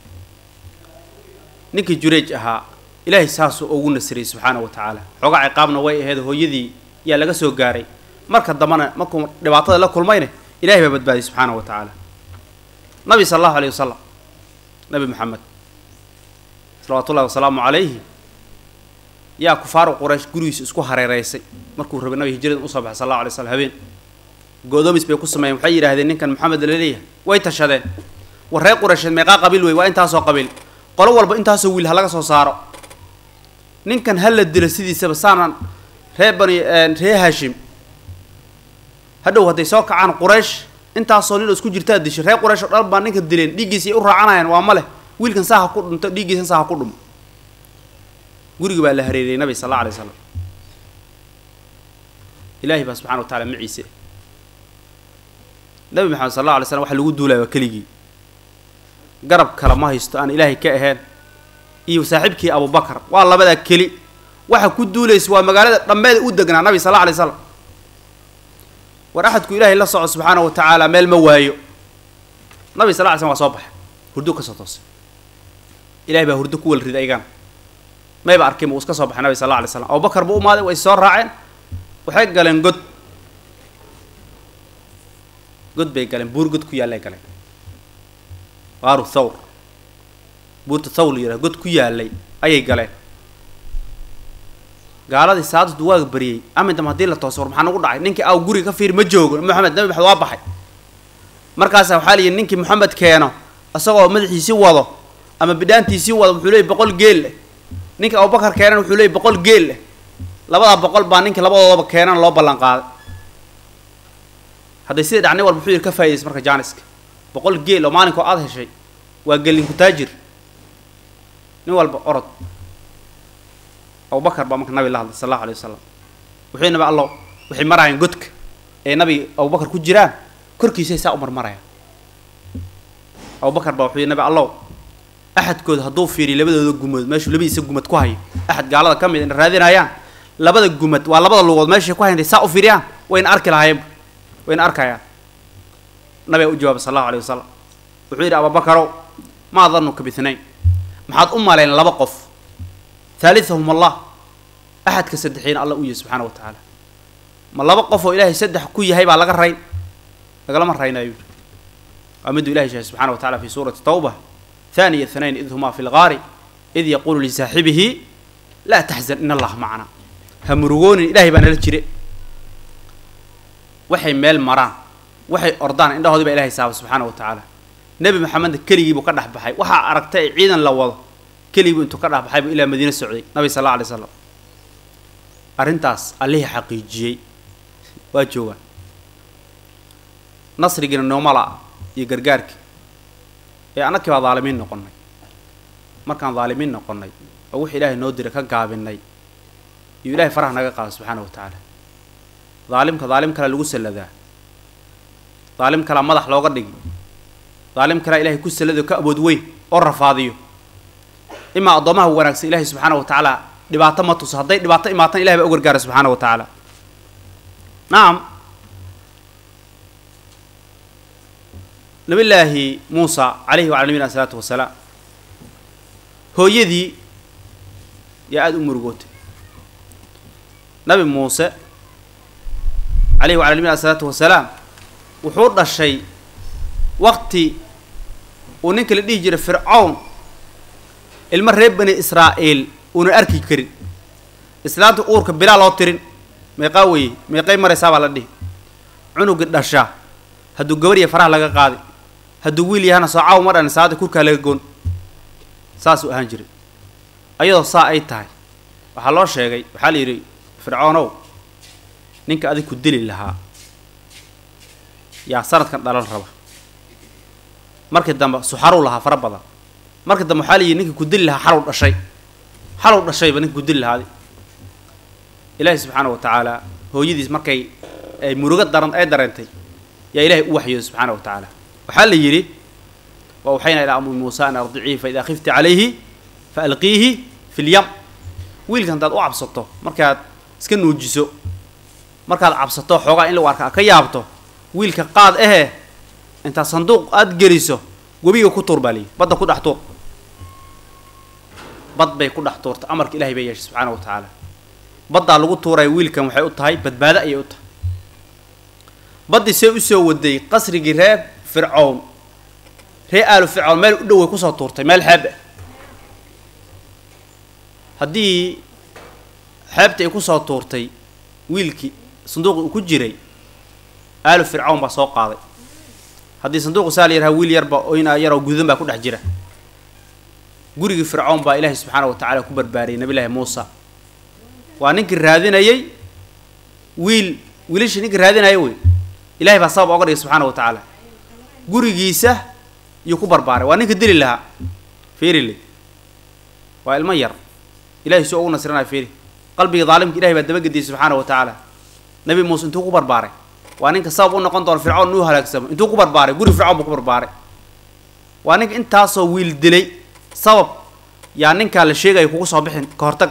ninkii jureej ahaa ilaahay saasuu ugu nasiriyey subxaana wa tacaala xoogaa ciqaabna way ahayd hooyadii yaa laga soo gaaray marka dambana markuu dhibaatada la kulmayne ilahay baa badbaadiyey subxaana wa tacaala nabi sala allahu alayh wasalam nabi maxamed salawaatu ullahi wasalaamu calayhi yaa kufaaru quraysh gurigiisa isku hareereysay markuu rabay nabi hijradan usoo baxay sal allahu alay slam habeen go-doomis bay ku sameeyeen waxay yidhahdeen ninkan maxamed laleeyahay way tashadeen war reer quraysheed meeqaa qabiil wey waa intaasoo qabiil qolo walba intaasoo wiil ha laga soo saaro ninkan ha la dilo sidiisaba saanan ree bani ree haashim hadhow hadday soo kacaan quraysh intaasoo nin oo isku jirtaa dishay reer quraysh oo dhan baa ninka dileen dhiiggiisa ay u raacanayaan waa ma leh wiilkan saa ha ku dhunto dhiiggiisan saa ha ku dhumo guriga baa la hareeriyey nabi sal alla alay slam ilaahay baa subxana wa tacala maciise nabi maxamed sal alla alay slam waxa lagu duulaya waa keligii garab kale ma haysto aan ilaahay ka ahayn iyo saaxiibkii abubakar waa labadaa keli waxa ku duulaysa waa magaalada dhammeeda u degnaa nabi sal alla alay slam war axadku ilaahay la soco subxaana wa tacaala meel ma waayo nabi sal lla ly slam waa soo baxay hurdo kasoo toosay ilahay baa hurdo ku wal riday ayagana mayba arkin uu iska soo baxay nabi sal alla alay slam abubakar buu umaaday way soo raaceen waxay galeen god god bay galeen buur god ku yaallay galeen waaru thawr buurta thawr la yidhaha god ku yaallay ayay galeen gaaladii saadadu waa bariyey amindam haddii la tooso war maxaa nagu dhacay ninkii aw guriga ka fiir ma joogo moxamed nabi maxamed waa baxay markaasa waxaa layihi ninkii moxamed keeno isagoo madaxiisii wado ama bidhaantiisii wado wuxuu leeyay boqol geel leh ninka abubakar keenan wuxuu leeyay boqol geel leh labadaa boqol baa ninka labadoodaba keenan loo ballan qaaday hadday sidai dhac nin walba wuxuu yidhi ka faa'idaysay marka jaaniska boqol geel oo maalinkoo aada heshay waa gelinku taajir nin walba orod abubakar baa marka nabi la hadlay sal allahu alay wasalam wuxuu nabi allow waxay maraayeen godka ee nabi abubakar ku jiraan korkiisay saa u marmarayaan abubakar baa wuxuu yidhi nabi allow axadkooda hadduu fiiriyo labadooda gumood meeshuu labadiisa gumad ku hayo axad gaalada ka mid ina raadinayaan labada gumad waa labada lugood meeshay ku hayntay saa u fiiriyaan wayna arki lahaayeenba wayna arkayaan nabiga u jawaabay sal allahu alay wasalam wuxuu yidhi abubakarow maa danuka bithnayn maxaad u malayn laba qof haalithahum allah axadka saddexiina alla u yahay subxaana wa tacaala ma laba qof oo ilaahay saddex ku yahay baa laga rayn lagalama raynayo yidhi waa miduu ilahay sheegay subxana wa tacala fi suurati tawba ثاني اثنين إذ هما في الغار إذ يقول لصاحبه لا تحزن إن الله معنا همرغون إلهي بان الجري waxay meel maraan waxay ordaan indhahoodii baa ilahay saaba subxaana wa tacaala nebi maxamed keligii buu ka dhex baxay waxaa aragtay ciidan la wado keligii buu intuu ka dhex baxay buu ilaa madiine socday nabi sal alla alay slam arrintaas allihii xaqiijiyey waa joogaan nasrigiina noomala iyo gargaarkii ee annakii baa daalimiin noqonnay markaan daalimiin noqonnay oo wix ilaahay noo diray ka gaabinay iyo ilahay faraha naga qaada subxaana wa tacaala daalimka daalim kalea lagu salladaa daalim kalea madax looga dhigi daalim kalea ilahay ku sallado ka awood weyn oo rafaadiyo imaa addoomaha wanaagsan ilahay subxaana wa tacaala dhibaato ma tuso hadday dhibaato imaatan ilahay baa u gargaara subxaana wa tacaala nacam nabi llaahi muusa calayhi wacala nabiyina asalaatu wasalaam hooyadii yaa aada u murugootay nabi muuse calayhi wacala nabiyina asalaatu wasalaam wuxuu dhashay waqti uu ninka la dhihi jiray fircawn ilmo reer bani israa'iil uunan arki karin islaanta uurka bilaa loo tirin meeqaa weye meeqay maraysaa baa la dhihi cunugii dhasha hadduu gabarya faraha laga qaadi hadduu wiil yahana soo caaw ma dhan saada kurkaa laga goon saasuu ahaan jiray ayadoo saa ay tahay waxaa loo sheegay waxaa la yidhi fircoonow ninka adig ku dili lahaa yaa sanadkan dhalan raba markii dambe suxaruu lahaa fara badan markii dambe waxaa la yidhi ninka ku dili lahaa xalow dhashay xalow dhashayba ninka ku dili lahaadi ilaahi subxaana wa tacaala hooyadiis markay ay murugo daran ay dareentay yaa ilaahay u waxyooday subxaana wa tacaala waxaa la yidhi wa waxayna ilaa ummi muusa an ardiciihi fa idaa khifti calayhi fa alqiihi fi lyam wiilka haddaad u cabsato markaad iska nuujiso markaad cabsato xoogaa in lagu arka ka yaabto wiilka qaad ahe intaad sanduuq aada geliso webiga ku tuur baa liyi badda ku dhex tuur bad bay ku dhex tuurta amarka ilahay bay yeeshay subxaana wa tacaala baddaa lagu tuuraya wiilkan waxay u tahay badbaado ayay u tahay baddii see usoo waday qasrigii reer fircown ree aalu fircown meel u dhoway kusoo tuurtay meel xeeb ah haddii xeebta ay kusoo tuurtay wiilkii sanduuqi uu ku jiray aalu fircawn baa soo qaaday haddii sanduuqu saa la yaraha wiil yarba oyna yaroo gudan baa ku dhex jira gurigii fircawn baa ilaahay subxaana wa tacaala ku barbaariyay nabi llaahi muusa waa ninkii raadinayay wiil wiilashii ninkii raadinaya wey ilahay baa sabab oga dhigay subxaana wa tacaala gurigiisa iyuu ku barbaaray waa ninka dili lahaa fiirile waa ilmo yar ilahay suu ugu nasrinaya fiiri qalbiga daalimka ilahay baa dabagediyay subxaana wa tacaala nabi muuse intuu ku barbaaray waa ninka sabab u noqon doona fircawn inuu halaagsamo intuu ku barbaaray guri fircawn buu ku barbaaray waa ninka intaasoo wiil dilay sabab yaa ninkaa la sheegaya kugu soo bixin ka hortag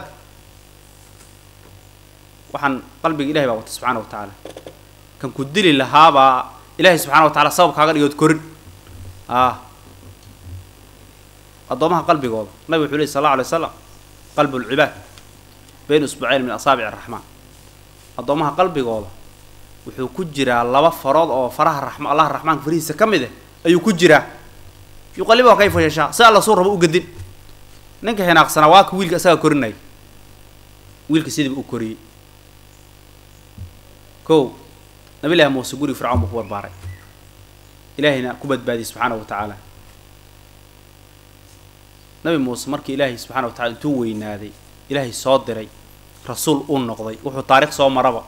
waxaan qalbiga ilahay baa wata subxaana wa tacaala kan ku dili lahaabaa ilaahay subxana wa tacala sabab kaaga dhigood korin ah addoomaha qalbigooda nabig wuxuu lehy sal alla alay slam qalbu lcibaad bayna usbucayn min asaabic araxmaan addoomaha qalbigooda wuxuu ku jiraa laba farood oo faraha raxma allaha raxmaanka farihiisa ka mid ah ayuu ku jiraa yuqalibuha kayfa yashaa si alla suu rabo u gedin ninka hinaaqsanaa waa ka wiilka isagaa korinaya wiilka sidiiba u koriyey kow nabi llaahi muuse guriga fircawn buu ku barbaaray ilaahayna ku badbaadiyey subxaana wa tacaala nabi muuse markii ilaahay subxana wa tacala intuu weynaaday ilaahay soo diray rasuul uu noqday wuxuu taarikh soo maraba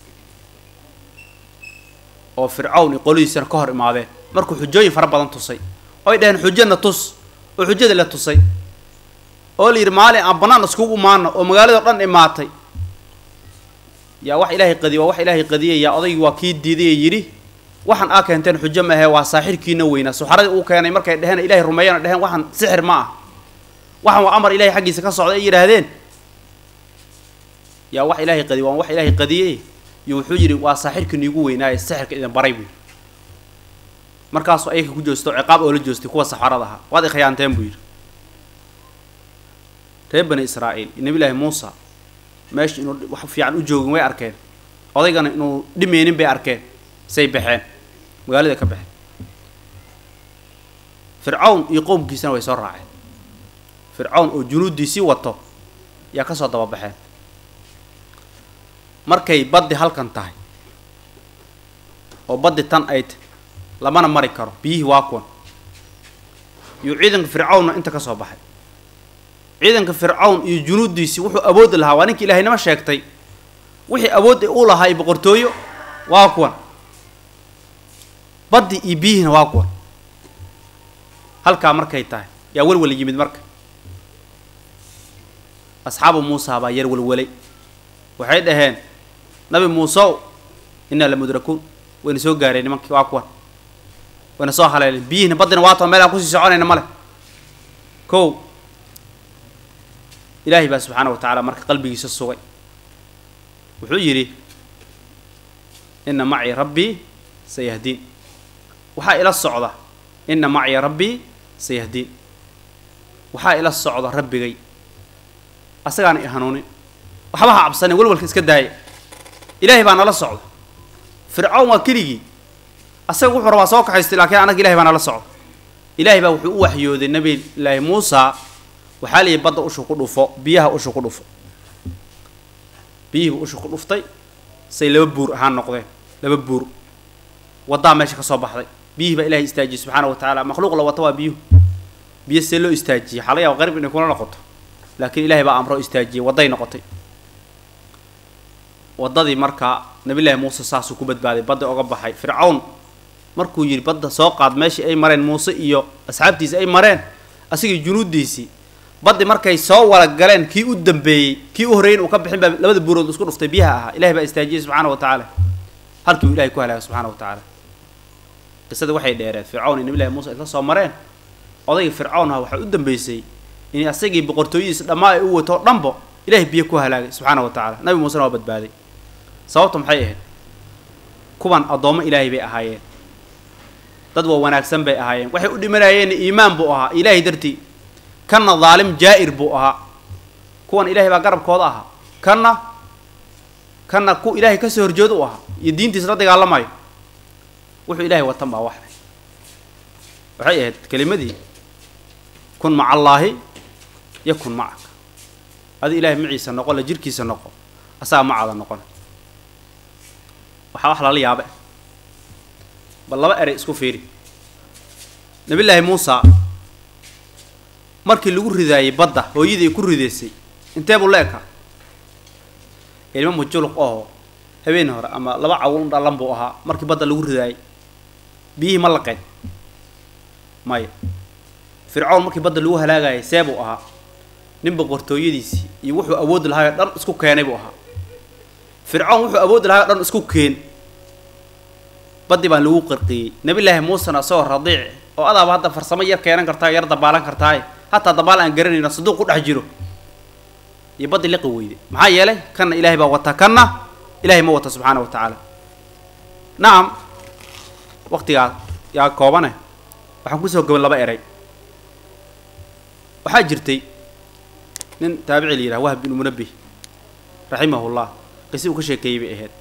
oo fircawn iyo qoladiisana ka hor imaadeen markuu xujooyin fara badan tusay oy dhaheen xujana tus oo xujada la tusay oo la yidhi maalin aan bannaan iskugu imaano oo magaalado dhan imaatay yaa wax ilaahay qadiy waa wax ilaahay qadiyay yaa odaygii waa kii diiday ee yidhi waxaan aa keenteen xujo ma ahe waa saaxirkiina weynaa suxaradii uu keenay markay dheheen ilahay rumeeyana dheheen waxaan sixir ma ah waxaan waa amar ilahay xaggiisa ka socda ay yidhaahdeen yaa wax ilaahay qadiy waa wax ilaahay qadiyey iyo wuxuu yidhi waa saaxirkiina igu weynaaye sixirka idin baray buu yidhi markaasuu ayaka ku joosto ciqaab oo la joostay kuwa saxarada ahaa waad i khiyaanteen buu yidhi reer bani israa'iil iyo nabi llaahi muusa meesha inuu wax fiican u joogin way arkeen odaygana inuu dhimeynin bay arkeen say baxeen magaalada ka baxeen fircawn iyo qowmkiisana way soo raaceen fircawn oo junuuddiisii wato yaa ka soo dababaxeen markay baddi halkan tahay oo baddi tan ay tahy lamana mari karo biyihii waa kuwan iyo ciidanka fircawnna inta ka soo baxay ciidanka fircawn iyo junuuddiisii wuxuu awoodi lahaa waa ninkii ilaahaynimo sheegtay wixii awood u lahaa iyo boqortooyo waa kuwan baddi iyo biyihiina waa kuwan halkaa markay tahay yaa welwel yimid marka asxaabu muusa baa yar welwelay waxay dhaheen nabi muuseow innaa la mudrakuun wayna soo gaareen nimankii waa kuwan wayna soo haleeleen biyihiina baddina waa tao meel aan kusii soconayna ma leh kow ilaahay baa subxaana wa tacaala marka qalbigiisa sugay wuxuu yidhi inna macii rabbii sayahdiin waxaa ila socda inna macii rabbii sayahdiin waxaa ila socda rabbigay asagaana i hanuunin waxba ha cabsane welwalka iska daaya ilaahay baa nala socda fircawn waa keligii asaga wuxuu rabaa soo kaxaystay laakiin annaga ilahay baa nala socda ilaahay baa wuxuu u waxyooday nabi laahi muusa waxaa la yihi badda ushu ku dhufo biyaha ushu ku dhufo biyihiiba ushu ku dhuftay say laba buur ahaan noqdeen laba buur waddaa meesha ka soo baxday biyihii baa ilahay istaajiyey subxaana wa tacaala makhluuq la wata waa biyuhu biyo see loo istaajiyey waxaa laga yaaba qarib inay kula noqoto laakiin ilahay baa amro istaajiyey wadday noqotay waddadii markaa nabillaahi muuse saasuu ku badbaaday badda oga baxay fircawn markuu yidhi badda soo qaad meeshii ay mareen muuse iyo asxaabtiisi ay mareen asigii junuuddiisii baddi markay soo wala galeen kii u dambeeyey kii u horreeyey uu ka bixin baa labada buurood isku dhuftay biyaha ahaa ilahay baa istaajiyey subxaana wa tacaala halkii uu ilahay ku halaagay subxana wa tacaala qisadii waxay dheereed fircawn iyo nabillahi muuse isla soo mareen odaygii fircawn aha waxaa u dambeysay in asagii boqortooyadiisa dhammaa ay u wato dhanbo ilahay biyo ku halaagay subxaana wa tacaala nabi muusena waa badbaaday sababta maxay ahayd kuwan addoommo ilaahay bay ahaayeen dad waa wanaagsan bay ahaayeen waxay u dhimanayeen iimaan buu ahaa ilaahay dartii kanna daalim jaa'ir buu ahaa kuwan ilaahay baa garabkooda ahaa kanna kanna ku ilaahay kasoo horjeed u ahaa iyo diintiisa la dagaalamayo wuxuu ilaahay watan baa waxay waxay ahayd kelimadii kun maca allaahi yakun macaka adi ilaahay maciisa noqo la jirkiisa noqo asaga macaada noqona waxaa wax lala yaabe bal laba erey isku fiiri nabillaahi muusa markii lagu ridaayey badda hooyadii ay ku ridaysay intee buu la ekaa ilmo mujuluq oo habeen hore ama laba cawul dhalan buu ahaa markii badda lagu ridaayey biyihii ma laqeen maya fircawn markii badda lagu halaagayay see buu ahaa nin boqortooyadiisii iyo wuxuu awoodi lahaayoo dhan isku keenay buu ahaa fircawn wuxuu awoodi lahaayoo dhan isku keen baddi baan lagu qarqiyey nabillaahi muusena isagoo radiic oo adaaba hadda farsamo yar keenan kartaa yar dabaalan kartaaye hataa dabaal aan garanayno saduuq ku dhex jiro iyo baddi liqi weyde maxaa yeelay kanna ilaahay baa wata kanna ilahay ma wata subxaana wa tacaala nacam waktigaa yaa koobane waxaan kusoo gaban laba eray waxaa jirtay nin taabici la yidhaha wahb binu munabih raximahullah qisi uu ka sheekeeyey bay ahayd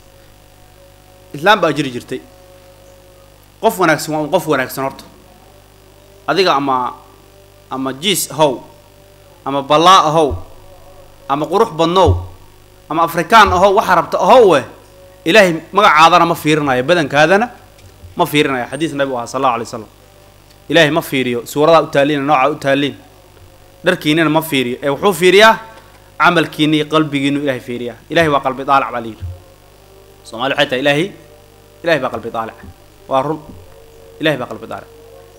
islaam baa jiri jirtay qof wanaagsan waa un qof wanaagsan horta adiga ama ama jiis ahow ama ballaa ahow ama qurux badnow ama afrikaan ahow waxa rabta ahow weh ilaahay magacaadana ma fiirinayo badankaadana ma fiirinayo xadiis nabigu ahaa sal allahu alay slam ilaahay ma fiiriyo suuradaa u taaliina noocaa u taaliin dharkiinina ma fiiriyo ee wuxuu fiiriyaa camalkiina iyo qalbigiinu ilahay fiiriyaa ilahay waa qalbi daalac baa la yidhi soomali waxay tahay ilaahay ilahay baa qalbi daalic waa run ilahay baa qalbi daalic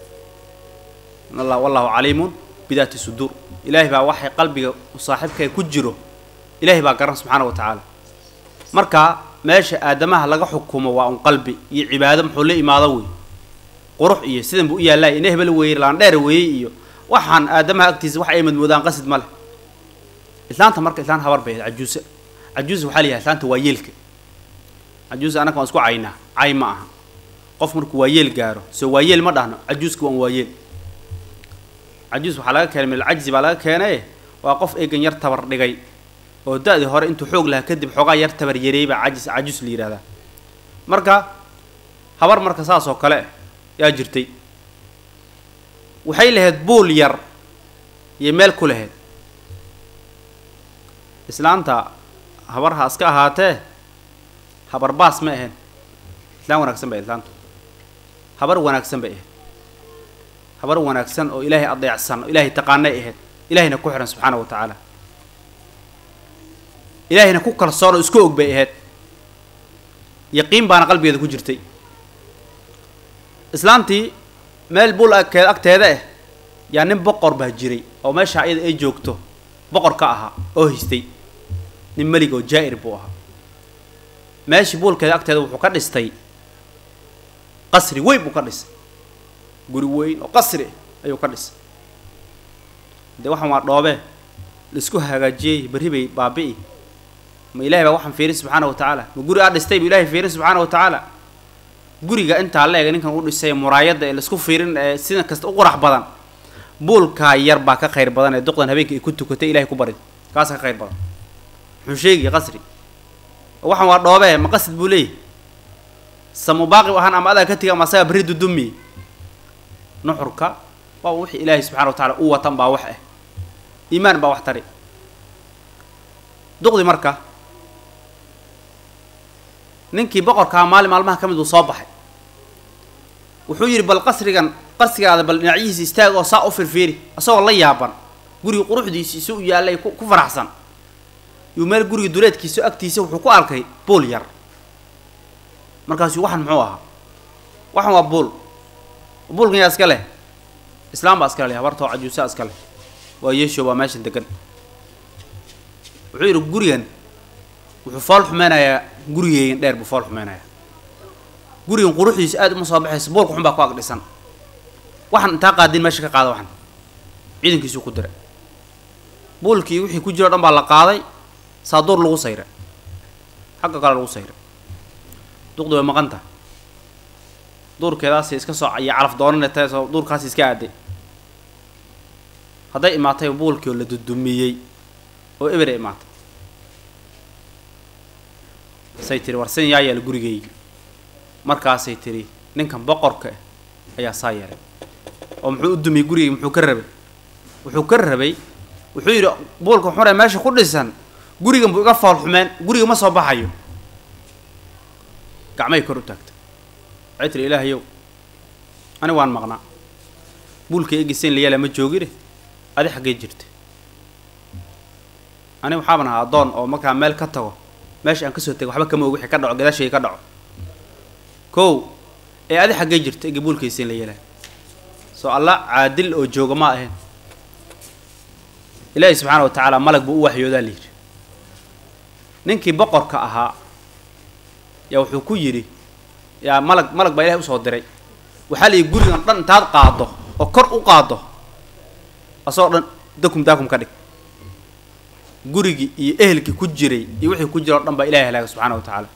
allah wallahu caliimun bidaati suduur ilaahay baa waxay qalbiga saaxiibka ku jiro ilaahay baa garan subxaana wa tacaala marka meesha aadamaha laga xukumo waa un qalbi iyo cibaado muxuu la imaado wey qurux iyo sidan buu u yaallay ina hebel weeye laandheer weeye iyo waxaan aadamaha agtiisa wax ay madmoodaan qasid ma leh islaanta marka islaan habar bay ahayd cajuuse cajuuse waxaa la yidhaha islaanta waa yeelka cajuuse annaga waan isku caynaa cay ma aha qof markuu waa yeel gaaro soo waa yeel ma dhahno cajuuska waan waa yeel cajuus waxaa laga keenay minalcajzi baa laga keenaye waa qof eegan yar tabar dhigay oo da-dii hore intuu xoog lahaa kadib xoogaa yar tabar yareey baa cajis cajuus la yidhahdaa marka habar marka saas oo kale yaa jirtay waxay lahayd buul yar iyo meel ku lahayd islaanta habarha iska ahaatee habar baas ma ahayn islaan wanaagsan bay islaantu habar wanaagsan bay ahayd habar wanaagsan oo ilaahay adeecsan oo ilaahay taqaanay ahayd ilaahayna ku xihan subxaana wa tacaala ilaahayna ku kalsoon oo isku og bay ahayd yaqiin baana qalbigeeda ku jirtay islaantii meel bul agkeed agteeda ah yaa nin boqor baa jiray oo meesha iyada ay joogto boqor ka ahaa oo haystay nin melig oo jaa'ir buu ahaa meeshii buulkeeda agteeda wuxuu ka dhistay qasri weyn buu ka dhisay guri weyn oo qasri ayuu ka dhisay dee waxaan waa dhoobee laisku hagaajiyey berri bay baabi'i ma ilahay baa waxaan fiirin subxaana wa tacaala ma guri aad dhistay bu ilahay fiirin subxaana wa tacaala guriga intaa la ega ninkan u dhisay muraayadda ee laisku fiirin ee sida kasta u qurax badan buulkaa yar baa ka khayr badan ee duqdan habeenka ay ku tukatay ilahay ku barid kaasa ka khayr badan muxuu sheegaya qasri waxaan waa dhoobee ma qasid buu leeyahy samubaaqi ahaan ama adaa ka tiga ama asagaa berri dudumi nuxurka waa wixii ilaahay subxana wa tacala u watan baa wax ah iimaan baa wax tari duqdi marka ninkii boqorkaa maalin maalmaha ka mid uu soo baxay wuxuu yidhi bal qasrigan qasrigaada bal dhinacyihiisa istaag oo saa u firfiiri isagoo la yaaban guriga quruxdiisi isu u yaallay ku ku faraxsan yuu meel guriga duleedkiisa agtiisa wuxuu ku arkay buul yar markaasuu waxan muxuu ahaa waxan waa buul buulkan yaa iska leh islaam baa iskale leh habartoo cajuusaa iska leh waa yeesho waa meeshan degan wuxuu yidhi gurigan wuxuu fool xumeynayaa gurigeegan dheer buu fool xumeynayaa gurigan quruxdiisa aad uma soo baxaysa buulka xun baa ku ag dhisan waxaan intaa qaadin meesha ka qaada waxan ciidankiisuu ku diray buulkii wixii ku jiro o dhan baa la qaaday saaduur lagu sayray xagga kale lagu sayray duqdi way maqan tahay duurkeedaasay iska soo iyo calaf doonane tahay soo duurkaasi iska aaday hadday imaatay buulkii oo la dudumiyey oo ebere imaatay say tiri war sin yaa yeela gurigeygi markaasay tiri ninkan boqorka ah ayaa saa yeelay oo muxuu u dumiyey gurigeygi muxuu ka rabay wuxuu ka rabay wuxuu yidhi buulka xunee meesha ku dhisan gurigan buu iga fool xumeen guriga ma soo baxayo gacmay kor u taagtay waxay tiri ilaahayow ani waan maqnaa buulka egisayn la yaala ma joogine adi xaggee jirta ani waxaaban ahaa addoon oo markaa meel ka tago meesha aan kasoo tego waxba kama og wixii ka dhaco gadaashayga ka dhaco kow ee adi xaggee jirta egi buulka egisayn la yeelaa soo alla caadil oo jooga ma ahayn ilaahi subxaana wa tacaala malag buu u waxyoodaa layidhi ninkii boqorka ahaa yaa wuxuu ku yidhi yaa malag malag baa ilahay usoo diray waxaa la yidhi gurigan dhan intaad qaado oo kor u qaado asagoo dhan dakum daakum ka dhig gurigii iyo ehelkii ku jiray iyo wixii ku jira o dhan baa ilahay halaaga subxaana wa tacaala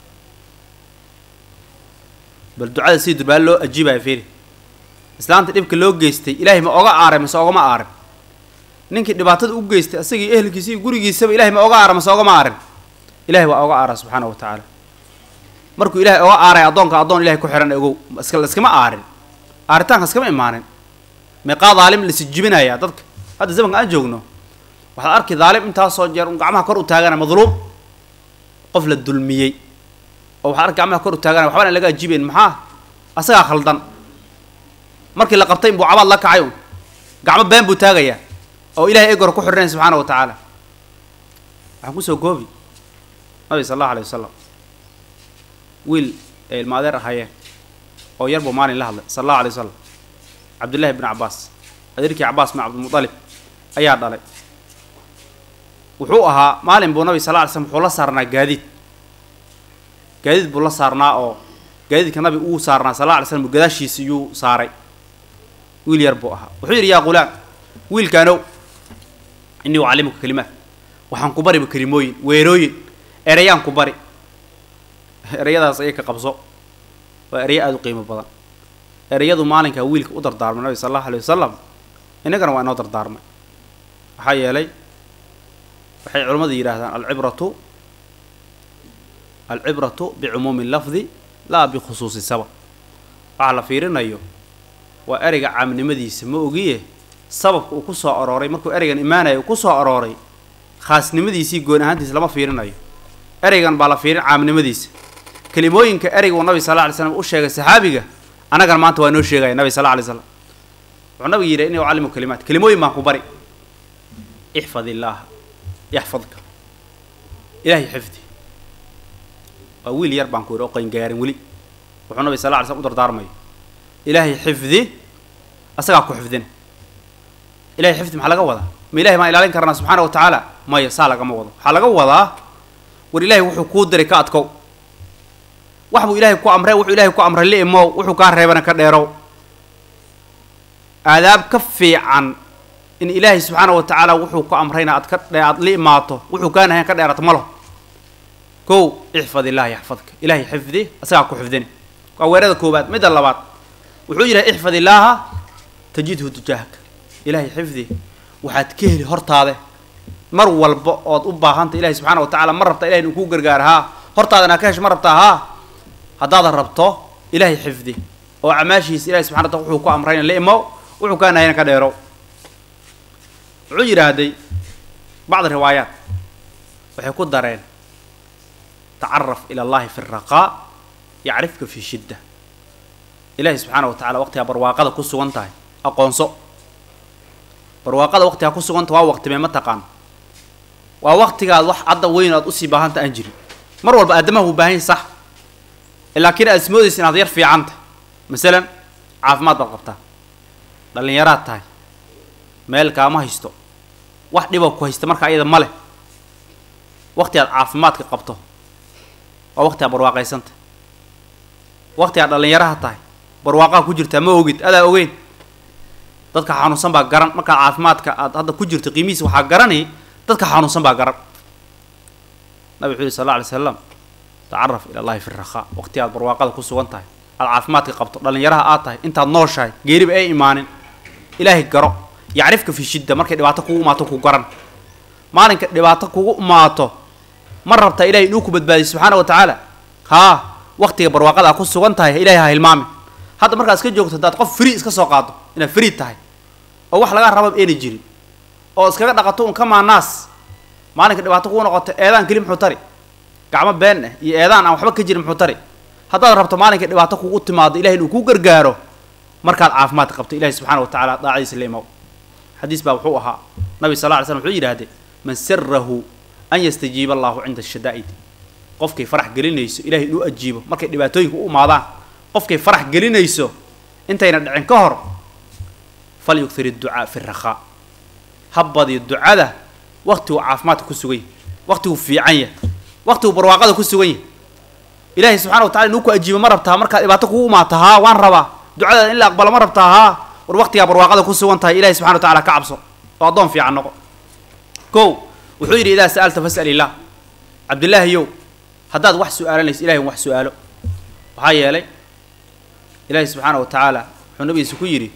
bal ducada sidii durbaal loo ajiibaya fiiri islaanta dhibka loo geystay ilaahay ma oga aaray mase ogama aarin ninkii dhibaatada u geystay asagii ehelkiisa iyo gurigiisaba ilahay ma oga aara mase ogama aarin ilahay waa oga aara subxaana wa tacaala markuu ilahay oga aaray addoonka addoon ilahay ku xihan ogow iska iskama aarin aaritaanka iskama imaanin meeqaa daalim lasijibinaya dadka hadda zamanka aan joogno waxaad arki daalim intaasoo jeer un gacmaha kor u taagana madluum qof la dulmiyey oo waxaad arki gacmaha kor u taagana waxbana laga ajiibayn maxaa asagaa khaldan markii la qabtay inbuu cabaad la kacay un gacmo been buu taagayaa oo ilahay egor ku xidhinayn subxaana wa tacaala waxaan kusoo koobi nabi sala allahu alay wasalam wiil ay ilma adeer ahaayeen oo yar buu maalin la hadlay sala allahu alay wasalam cabdullahi bn cabbaas adeerkii cabbaas bin cabdilmutalib ayaa dhalay wuxuu ahaa maalin buu nabi sal lla alay slam wuxuu la saarnaa gaadiid gaadiid buu la saarnaa oo gaadiidka nabi uu saarnaa sal alla alay slam gadaashiisa iyuu saaray wiil yar buu ahaa wuxuu yidhi yaa qulaam wiilkaanow innii ucallimuka kalimaat waxaan ku bariba kelimooyin weerooyin erayaan ku bari erayadaas ayay ka qabso waa erayo aada u qiimo badan erayadu maalinkaa wiilka u dardaarmay nabi sala allahu alay wasalam innagana waa inoo dardaarmay maxaa yeelay waxay culimmadu yidhaahdaan alcibratu alcibratu bicumuumi lafdi laa bikhusuusi sabab waxaa la fiirinayo waa ereyga caamnimadiisa ma ogiye sababka uu ku soo arooray markuu ereygan imaanayo uu ku soo arooray khaasnimadiisii goon ahaantiisa lama fiirinayo ereygan baa la fiirin caamnimadiisa kelimooyinka ereyga uu nabi sal lla alay slam u sheegay saxaabiga annagana maanta waa inoo sheegaya nabi sal lla alay slam wuxuu nabiga yidhi inni ucallimu kalimaat kelimooyin baan ku bari ixfad illaaha yaxfadka ilaahay xifdi waa wiil yar baan ku yidhi oo qangaarin weli wuxuu nabi sal lla alay slam u dardaarmayo ilaahay xifdi asagaa ku xifdina ilahay xifdi maxaa laga wadaa ma ilahay maan ilaalin karnaa subxaana wa tacaala maya saa lagama wado waxaa laga wadaa war ilaahay wuxuu kuu diray ka adkow wax buu ilahay ku amray wuxuu ilahay ku amray la imow wuxuu kaa reebana ka dheerow aadaab ka fiican in ilaahay subxaana wa tacaala wuxuu ku amrayna aad ka dhe aad la imaato wuxuu kaa nahayn ka dheerato malo kow ixfad illaahi yaxfadka ilaahay xifdi asagaa ku xifdini waa weerada koobaad midda labaad wuxuu yidhaha ixfad illaaha tajidhu tujaahaka ilaahay xifdi waxaad ka heli hortaade mar walba ood u baahanta ilahay subxaana wa tacala ma rabta ilahay inuu kuu gargaar haa hortaadana ka hesho ma rabtaa haa haddaadan rabto ilaahay xifdi oo acmaashiisa ilahay subxana wataala wuxuu ku amrayna la imow wuxuu kaa nahayna ka dheerow wuxuu yidhaahday bacd riwaayaat waxay ku dareen tacaraf ila allahi fi raqaa yacrifka fi shidda ilaahay subxaana wa tacala waqtigaa barwaaqada ku sugan tahay aqoonso barwaaqada waqtigaa ku suganta waa waqtimee ma taqaan waa waqtigaad wax cadda weyn aad usii baahanta aan jirin mar walba aadamaha wuu baahan yahy sax laakiin aad ismoodaysa inaad yar fiicanta masalan caafimaad baad qabtaa dhallinyaraad tahay meel kaama haysto wax dhiba ku haysta marka ayada ma leh waqti aad caafimaadka qabto waa waqti aad barwaaqaysanta waqti aad dhallinyaraha tahay barwaaqaha ku jirtaa ma ogid adaa ogeyn dadka xanuunsan baa garan markaad caafimaadka aad hadda ku jirto qiimihiisa waxaa garanay dadka xanuunsan baa garan nabi wuxuu yihi sal alla alay slam tacaraf ila allahi fi rakhaa waqti aad barwaaqada ku sugan tahay aad caafimaadka qabto dhallinyaraha aad tahay intaad nooshahay geeriba ay imaanin ilaahay garo yacrifka fi shidda markay dhibaato kugu imaato ku garan maalinka dhibaato kugu imaato ma rabtaa ilahay inuu ku badbaadiyo subxaana wa tacaala haa waqtiga barwaaqada aad ku sugan tahay ilahay ha hilmaami hadda markaad iska joogto haddaad qof free iska soo qaado inaad free tahay oo wax laga raba ayna jirin oo iskaga dhaqato un kamaa naas maalinka dhibaato kugu noqoto eedaan keli muxuu tari gacmo been ah iyo eedaan aan waxba ka jirin muxuu tari haddaad rabto maalinka dhibaato kugu timaado ilahay inuu kuu gargaaro markaad caafimaadka qabto ilahi subxaana wa tacala daacadiisa la imaw xadiis baa wuxuu ahaa nabi sal lla ly slam wuxuu yidhahdee man sarahu an yastajiiba allahu cinda shadaa'id qofkay farax gelinayso ilahay inuu ajiibo markay dhibaatooyinka u imaadaan qofkay farax gelinayso intayna dhicin ka hor fal yugthir idducaa fi rakhaa ha badiyo ducada waqtiguu caafimaadka ku sugan yahy waqtiguu fiican yahy waqtiguu barwaaqada ku sugan yahy ilaahay subxana wa tacala inuu ku ajiibo ma rabtaa markaad dhibaato kugu imaata haa waan rabaa ducadaada in la aqbalo ma rabtaa haa war waqtigaa barwaaqada ku sugan tahay ilahay subxana wa tacala ka cabso oo addoon fiican noqo kow wuxuu yidhi idaa sa'alta fas'al illah cabdillaahiyow haddaad wax su-aalanayso ilahay un wax su-aalo waxaa yeelay ilaahay subxaana wa tacaala wuxuu nabigiisa ku yidhi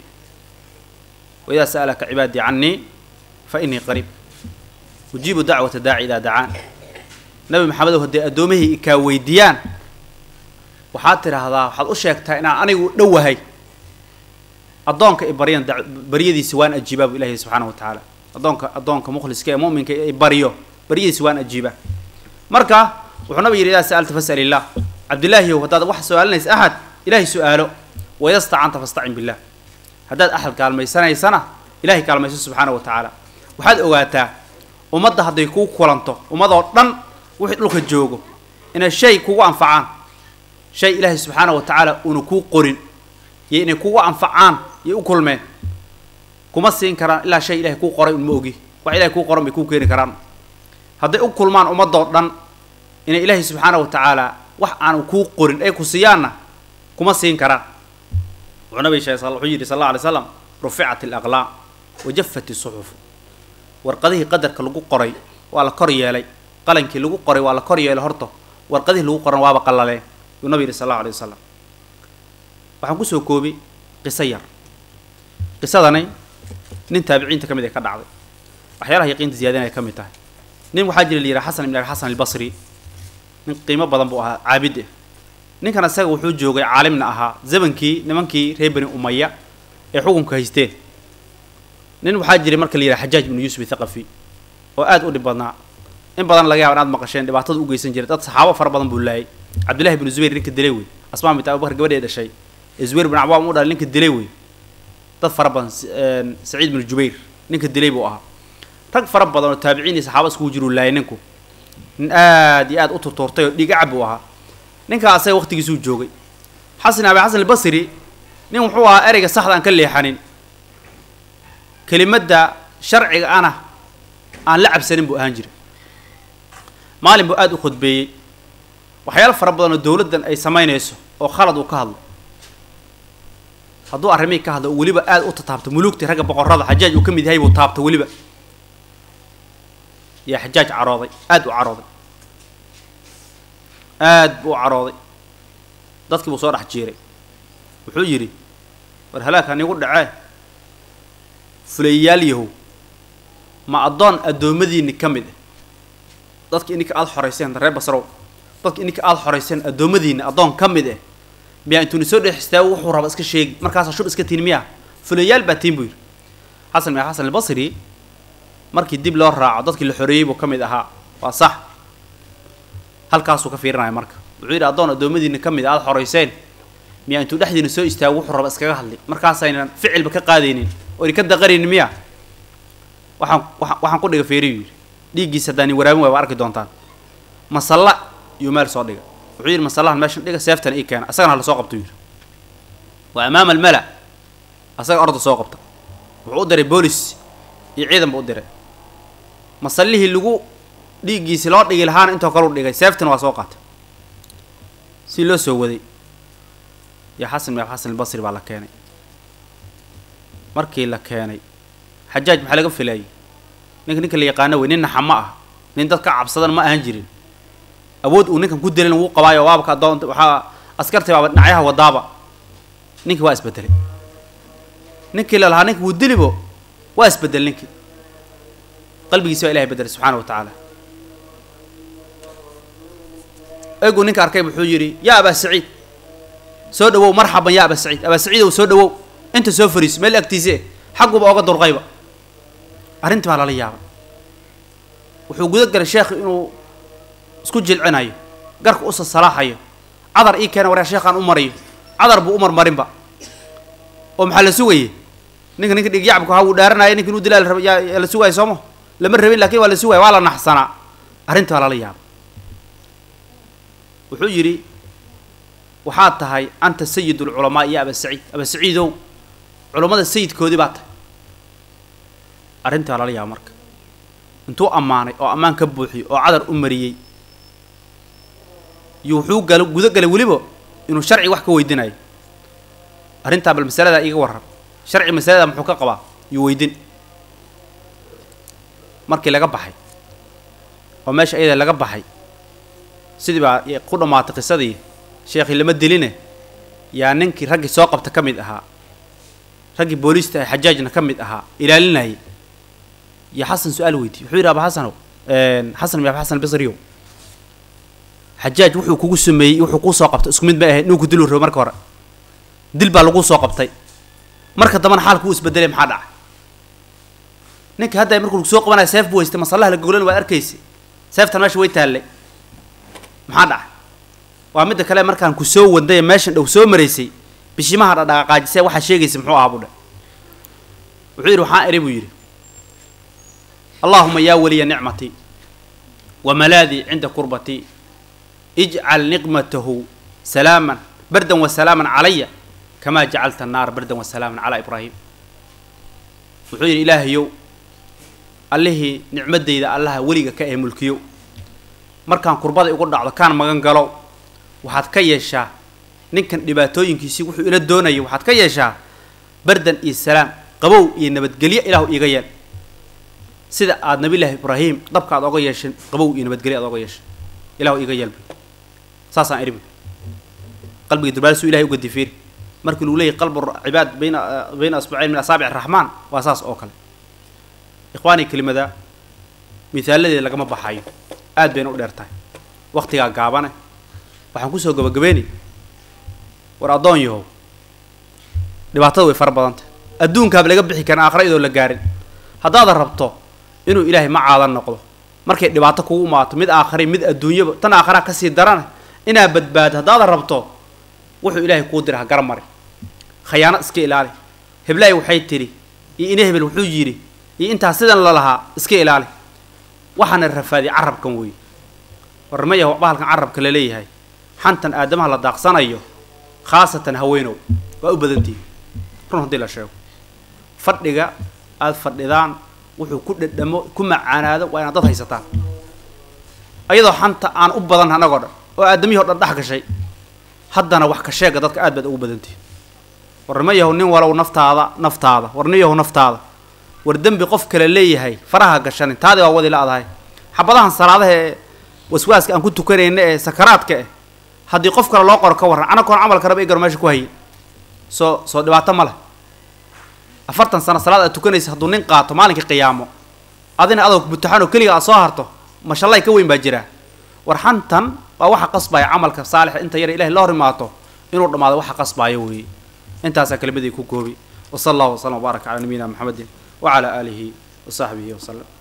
waidaa sa'alaka cibaadii cannii fa innii qariib ujiibu dacwata daaci idaa dacaan nabi maxamedow hadday addoommahii ikaa weydiiyaan waxaad tidhaahdaa waxaad u sheegtaa inaan anigu dhowahay addoonka i baryan baryadiisa waan ajiibaa bu ilahi subxaana wa tacaala addoonka addoonka mukhliska ee mu'minka i baryo baryadiisa waan ajiibaa marka wuxuu nabig yidhi idaa sa'alta fas'al illah cabdillaahiyow haddaad wax su-aalinaysa axad ilahay su-aalo waida stacanta fastacin billah haddaad axad kaalmaysanaysana ilahay kaalmayso subxaana wa tacaala waxaad ogaataa ummadda hadday kuu kulanto ummadoo dhan wixii dhulka joogo inay shay kugu anfacaan shay ilaahay subxaana wa tacaala uuna kuu qorin iyo inay kugu anfacaan yay u kulmeen kuma siin karaan ilaa shay ilahay kuu qoray un ma ogi wax ilahay kuu qoran bay kuu keeni karaan hadday u kulmaan ummadoo dhan inay ilaahay subxaana wa tacaala wax aanu kuu qorin ay ku siiyaanna kuma siin karaan wuxuu nabig sheeg wuxuu yidhi sal alla alay slam ruficat alaqlaam wajafat isuxuf warqadihii qadarka lagu qoray waa la kor yeelay qalankii lagu qoray waa la kor yeelay horta warqadihii lagu qoran waaba qallaleen yuu nabig yidhi sal allahu alay wasalam waxaan kusoo koobay qiso yar qisadani nin taabiciinta ka mid ay ka dhacday waxyaalaha yaqiinta ziyadin ay ka mid tahay nin waxaa jira la yidhaha xasan ibn abi xasan albasri nin qiimo badan buu ahaa caabid ah ninkan isaga wuxuu joogay caalimna ahaa zamankii nimankii reer bani umaya ee xukunka haysteen nin waxaa jiray marka la yidhaha xajaaj binu yuusuf ithaqafi oo aad u dhib badnaa in badan laga yaba inaad maqasheen dhibaatada u geysan jiray dad saxaabo fara badan buu laayay cabdillahi binu zubayr ninka dilay wey asmaa bint abubakar gabadhee dhashay ee zubayr bin cawaam u dhalay ninka dilay wey dad fara badan saciid binu jubayr ninka dilay buu ahaa rag fara badan oo taabiciin iyo saxaaba iskugu jiruu laayay ninku nin aad iyo aad u turtuurtay oo dhigacab buu ahaa ninkaa asaga waqtigiisuu joogay xasan abi xasan albasri nin wuxuu ahaa ereyga saxda aan ka leexanin kelimadda sharciga ana aan la cabsanin buu ahaan jiray maalin buu aada u khudbeeyey waxyaalo fara badan oo dowladdan ay samaynayso oo khalad uu ka hadlo hadduu arrimihii ka hadlo oo weliba aada u tataabto muluugtii ragga boqorrada xajaaj uu ka mid yahay buu taabto weliba yaa xajaaj carooday aada u carooday aad buu u carooday dadkii buu soo dhex jiiray wuxuu yidhi war halaagka nigu dhacee fulayayaal yahow ma addoon addoommadiinni ka mid ah dadki ininka aada xorayseen reer basrow dadki ininka aada xorayseen addoommadiinni addoon ka mid ah miyaa intuuni soo dhex istaago wuxuu raba iska sheegi markaasaa shub iska tiin miyaa fulayaal baa tiin buu yidhi xasan bin xasan albasri markii dib loo raaco dadkii la xoreeyey buu ka mid ahaa waa sax halkaasuu ka fiirinaya marka wuxuu yidhi addoon addoommadiinni ka mid a aada xorayseen miyaa intuu dhexdiina soo istaago wuxuu raba iskaga hadlay markaasaynan ficilba ka qaadaynin oo idinka daqaraynin miya waxaan waa waxaan ku dhiga feeriyu yidhi dhiiggiisa haddaan waraabin waay waa arki doontaan masalla iyo meel soo dhiga wuxuu yidhi masallahan meeshan dhiga seeftana ii keena asagana hala soo qabto yidhi waa amaama almala asaga orda soo qabta wuxuu u diray boolis iyo ciidan buu u diray masallihii lagu dhiiggiisi loo dhigi lahaana intoo kale u dhigay seeftina waa soo qaatay si loo soo waday iyo xasan bin xasan albasri baa la keenay markii la keenay xajaaj maxaa laga filaayay ninka ninka la yaqaano wey nin naxa ma ah nin dad ka cabsadan ma ahan jirin awood uu ninkan ku dilin wuu qabaayo waabka adoon waxaa askartii baaba dhinacyaha wadaaba ninkii waa isbedelay ninkii la lahaa ninka wuu dilibo waa isbedel ninkii qalbigiisi baa ilahay bedelay subxaana wa tacaala egu ninka arkay wuxuu yidhi yaa abaa saciid soo dhawow marxaban yaa abaa saciid abaa saciidow soo dhawow inta soo fariiso meel agtiise xagguba oga durqayba arrintii baa lala yaabay wuxuu guda galay sheekhi inuu isku jilcinayo garka usa salaaxayo cadar ii keena waryaa sheekhaan u marayo cadar buu u marmarinba oo maxaa la sugayey ninka ninka dhigyacabka waxa uu dhaaranaya ninka inuu dilaa yaa la sugaayo sooma lama rabin lakin waa la sugaya waa la naxsanaa arrintii baa lala yaabay wuxuu yidhi waxaad tahay anta sayid ulculamaa iyo aba saciid aba saciidow culammada sayidkoodii baa tahay arrintii baa lala yaaba marka intuu ammaanay oo ammaan ka buuxiyey oo cadar u mariyey iyo wuxuu gal guda galay weliba inuu sharci wax ka weydinayo arrintaa bal masaladaa iiga warran sharci masalada muxuu ka qabaa iyo weydin markii laga baxay oo meesha iyada laga baxay sidii baa ku dhammaatay qisadii sheekhii lama diline yaa ninkii raggii soo qabta ka mid ahaa raggii booliista ee xajaajna ka mid ahaa ilaalinayay iyo xasan su-aal weydiiy wuxuu yidhi aba xasanow xasan bin xasan bisriyow xajaaj wuxuu kugu sameeyey wuxuu kuu soo qabtay isku mid bay ahayd ninku diluu rabo marka hore dil baa laguu soo qabtay marka dambana xaalku uu isbedelay maxaa dhacay ninka hadda markuu soo qabanaya seef buu haystay masallaha la goglan waad arkaysa seeftan meesha way taallay maxaa dhacay waa midda kale markaan ku soo wadnay meeshan dhow soo maraysay bishimaha dhadhaqaaqaajisee waxaa sheegaysa muxuu ahaa buu dhe wuxuu yidhi waxaan eri buu yidhi allaahuma yaa weliya nicmatii wa malaadii cinda kurbatii ijcal niqmatahu salaaman bardan wa salaaman calaya kamaa jacalta annaara bardan wa salaaman calaa ibraahim wuxuu yidhi ilaahayow allihii nicmadeyda allaha weliga ka ee mulkiyo markaan kurbada igu dhacdo kaan magan galo waxaad ka yeeshaa ninkan dhibaatooyinkiisii wuxuu ila doonayay waxaad ka yeeshaa bardan iyo salaam qabow iyo nabadgelyo ilaahu iiga yeel sida aada nabillaahi ibraahim dabka aad oga yeeshin qabow iyo nabadgelyo aad oga yeeshin ilahu iiga yeel buy saasaan idhi buy qalbiga durbaalisuu ilahay uga difiiri markii lagu leeyahy qalbu cibaad bayna bayna asbucayn min asaabic araxmaan waa saas oo kale ikhwaani kelimada mihaaladeeda lagama baxayo aad bayna u dheer tahay waktigaa gaabane waxaan kusoo gabagabeynay war addoon yahow dhibaatada way fara badantah adduunkaaba laga bixi karin aakhira iyadoo la gaarin haddaadan rabto inuu ilaahay ma caadan noqdo markay dhibaato kugu imaato mid aakhray mid adduunyaba tan aakhiraa kasii darana inaa badbaado haddaadan rabto wuxuu ilaahay kuu dira ha gara mari khayaano iska ilaali heblahay waxay tidhi iyo ina hebel wuxuu yidhi iyo intaas sidan la lahaa iska ilaali waxaana rafaadiy carabkan weeye warmaya waxba halkan carabka la leeyahay xantan aadamaha la daaqsanayo khaasatan haweenow waa u badantihi run haddii la sheego fadhiga aada fadhidaan wuxuu ku dhadhamo ku macaanaado waa inaad dad haysataan ayadoo xanta aan u badan annagoo dhan oo aadamihii o dhan dhex gashay haddana wax ka sheega dadka aad baad ugu badantihi warnimo yahow nin walow naftaada naftaada warni yahow naftaada war dembi qof kale leeyahay faraha gashanin taadi waa wadi la-dahay xabadahan salaadaha ee waswaaska aan ku tukanayna ee sakaraadka eh haddii qof kale loo qoro ka warran anagoon camalka raba igaro meesha ku hayay soo soo dhibaato ma leh afartan sano salaad aad tukanaysa hadduu nin qaato maalinkii qiyaamo adina adoo butaxan oo keliga aad soo harto mashallay ka weyn baa jiraa war xantan waa waxa qasbaya camalka saalixa inta yara ilahay la hor imaato inuu dhammaado waxa qasbaayo weeye intaasaa kelimadii ku koobi wa sala allahu wasalam wbaaraka calaa nabiyina maxamedin wacalaa aalihi wa saxbihi wasalam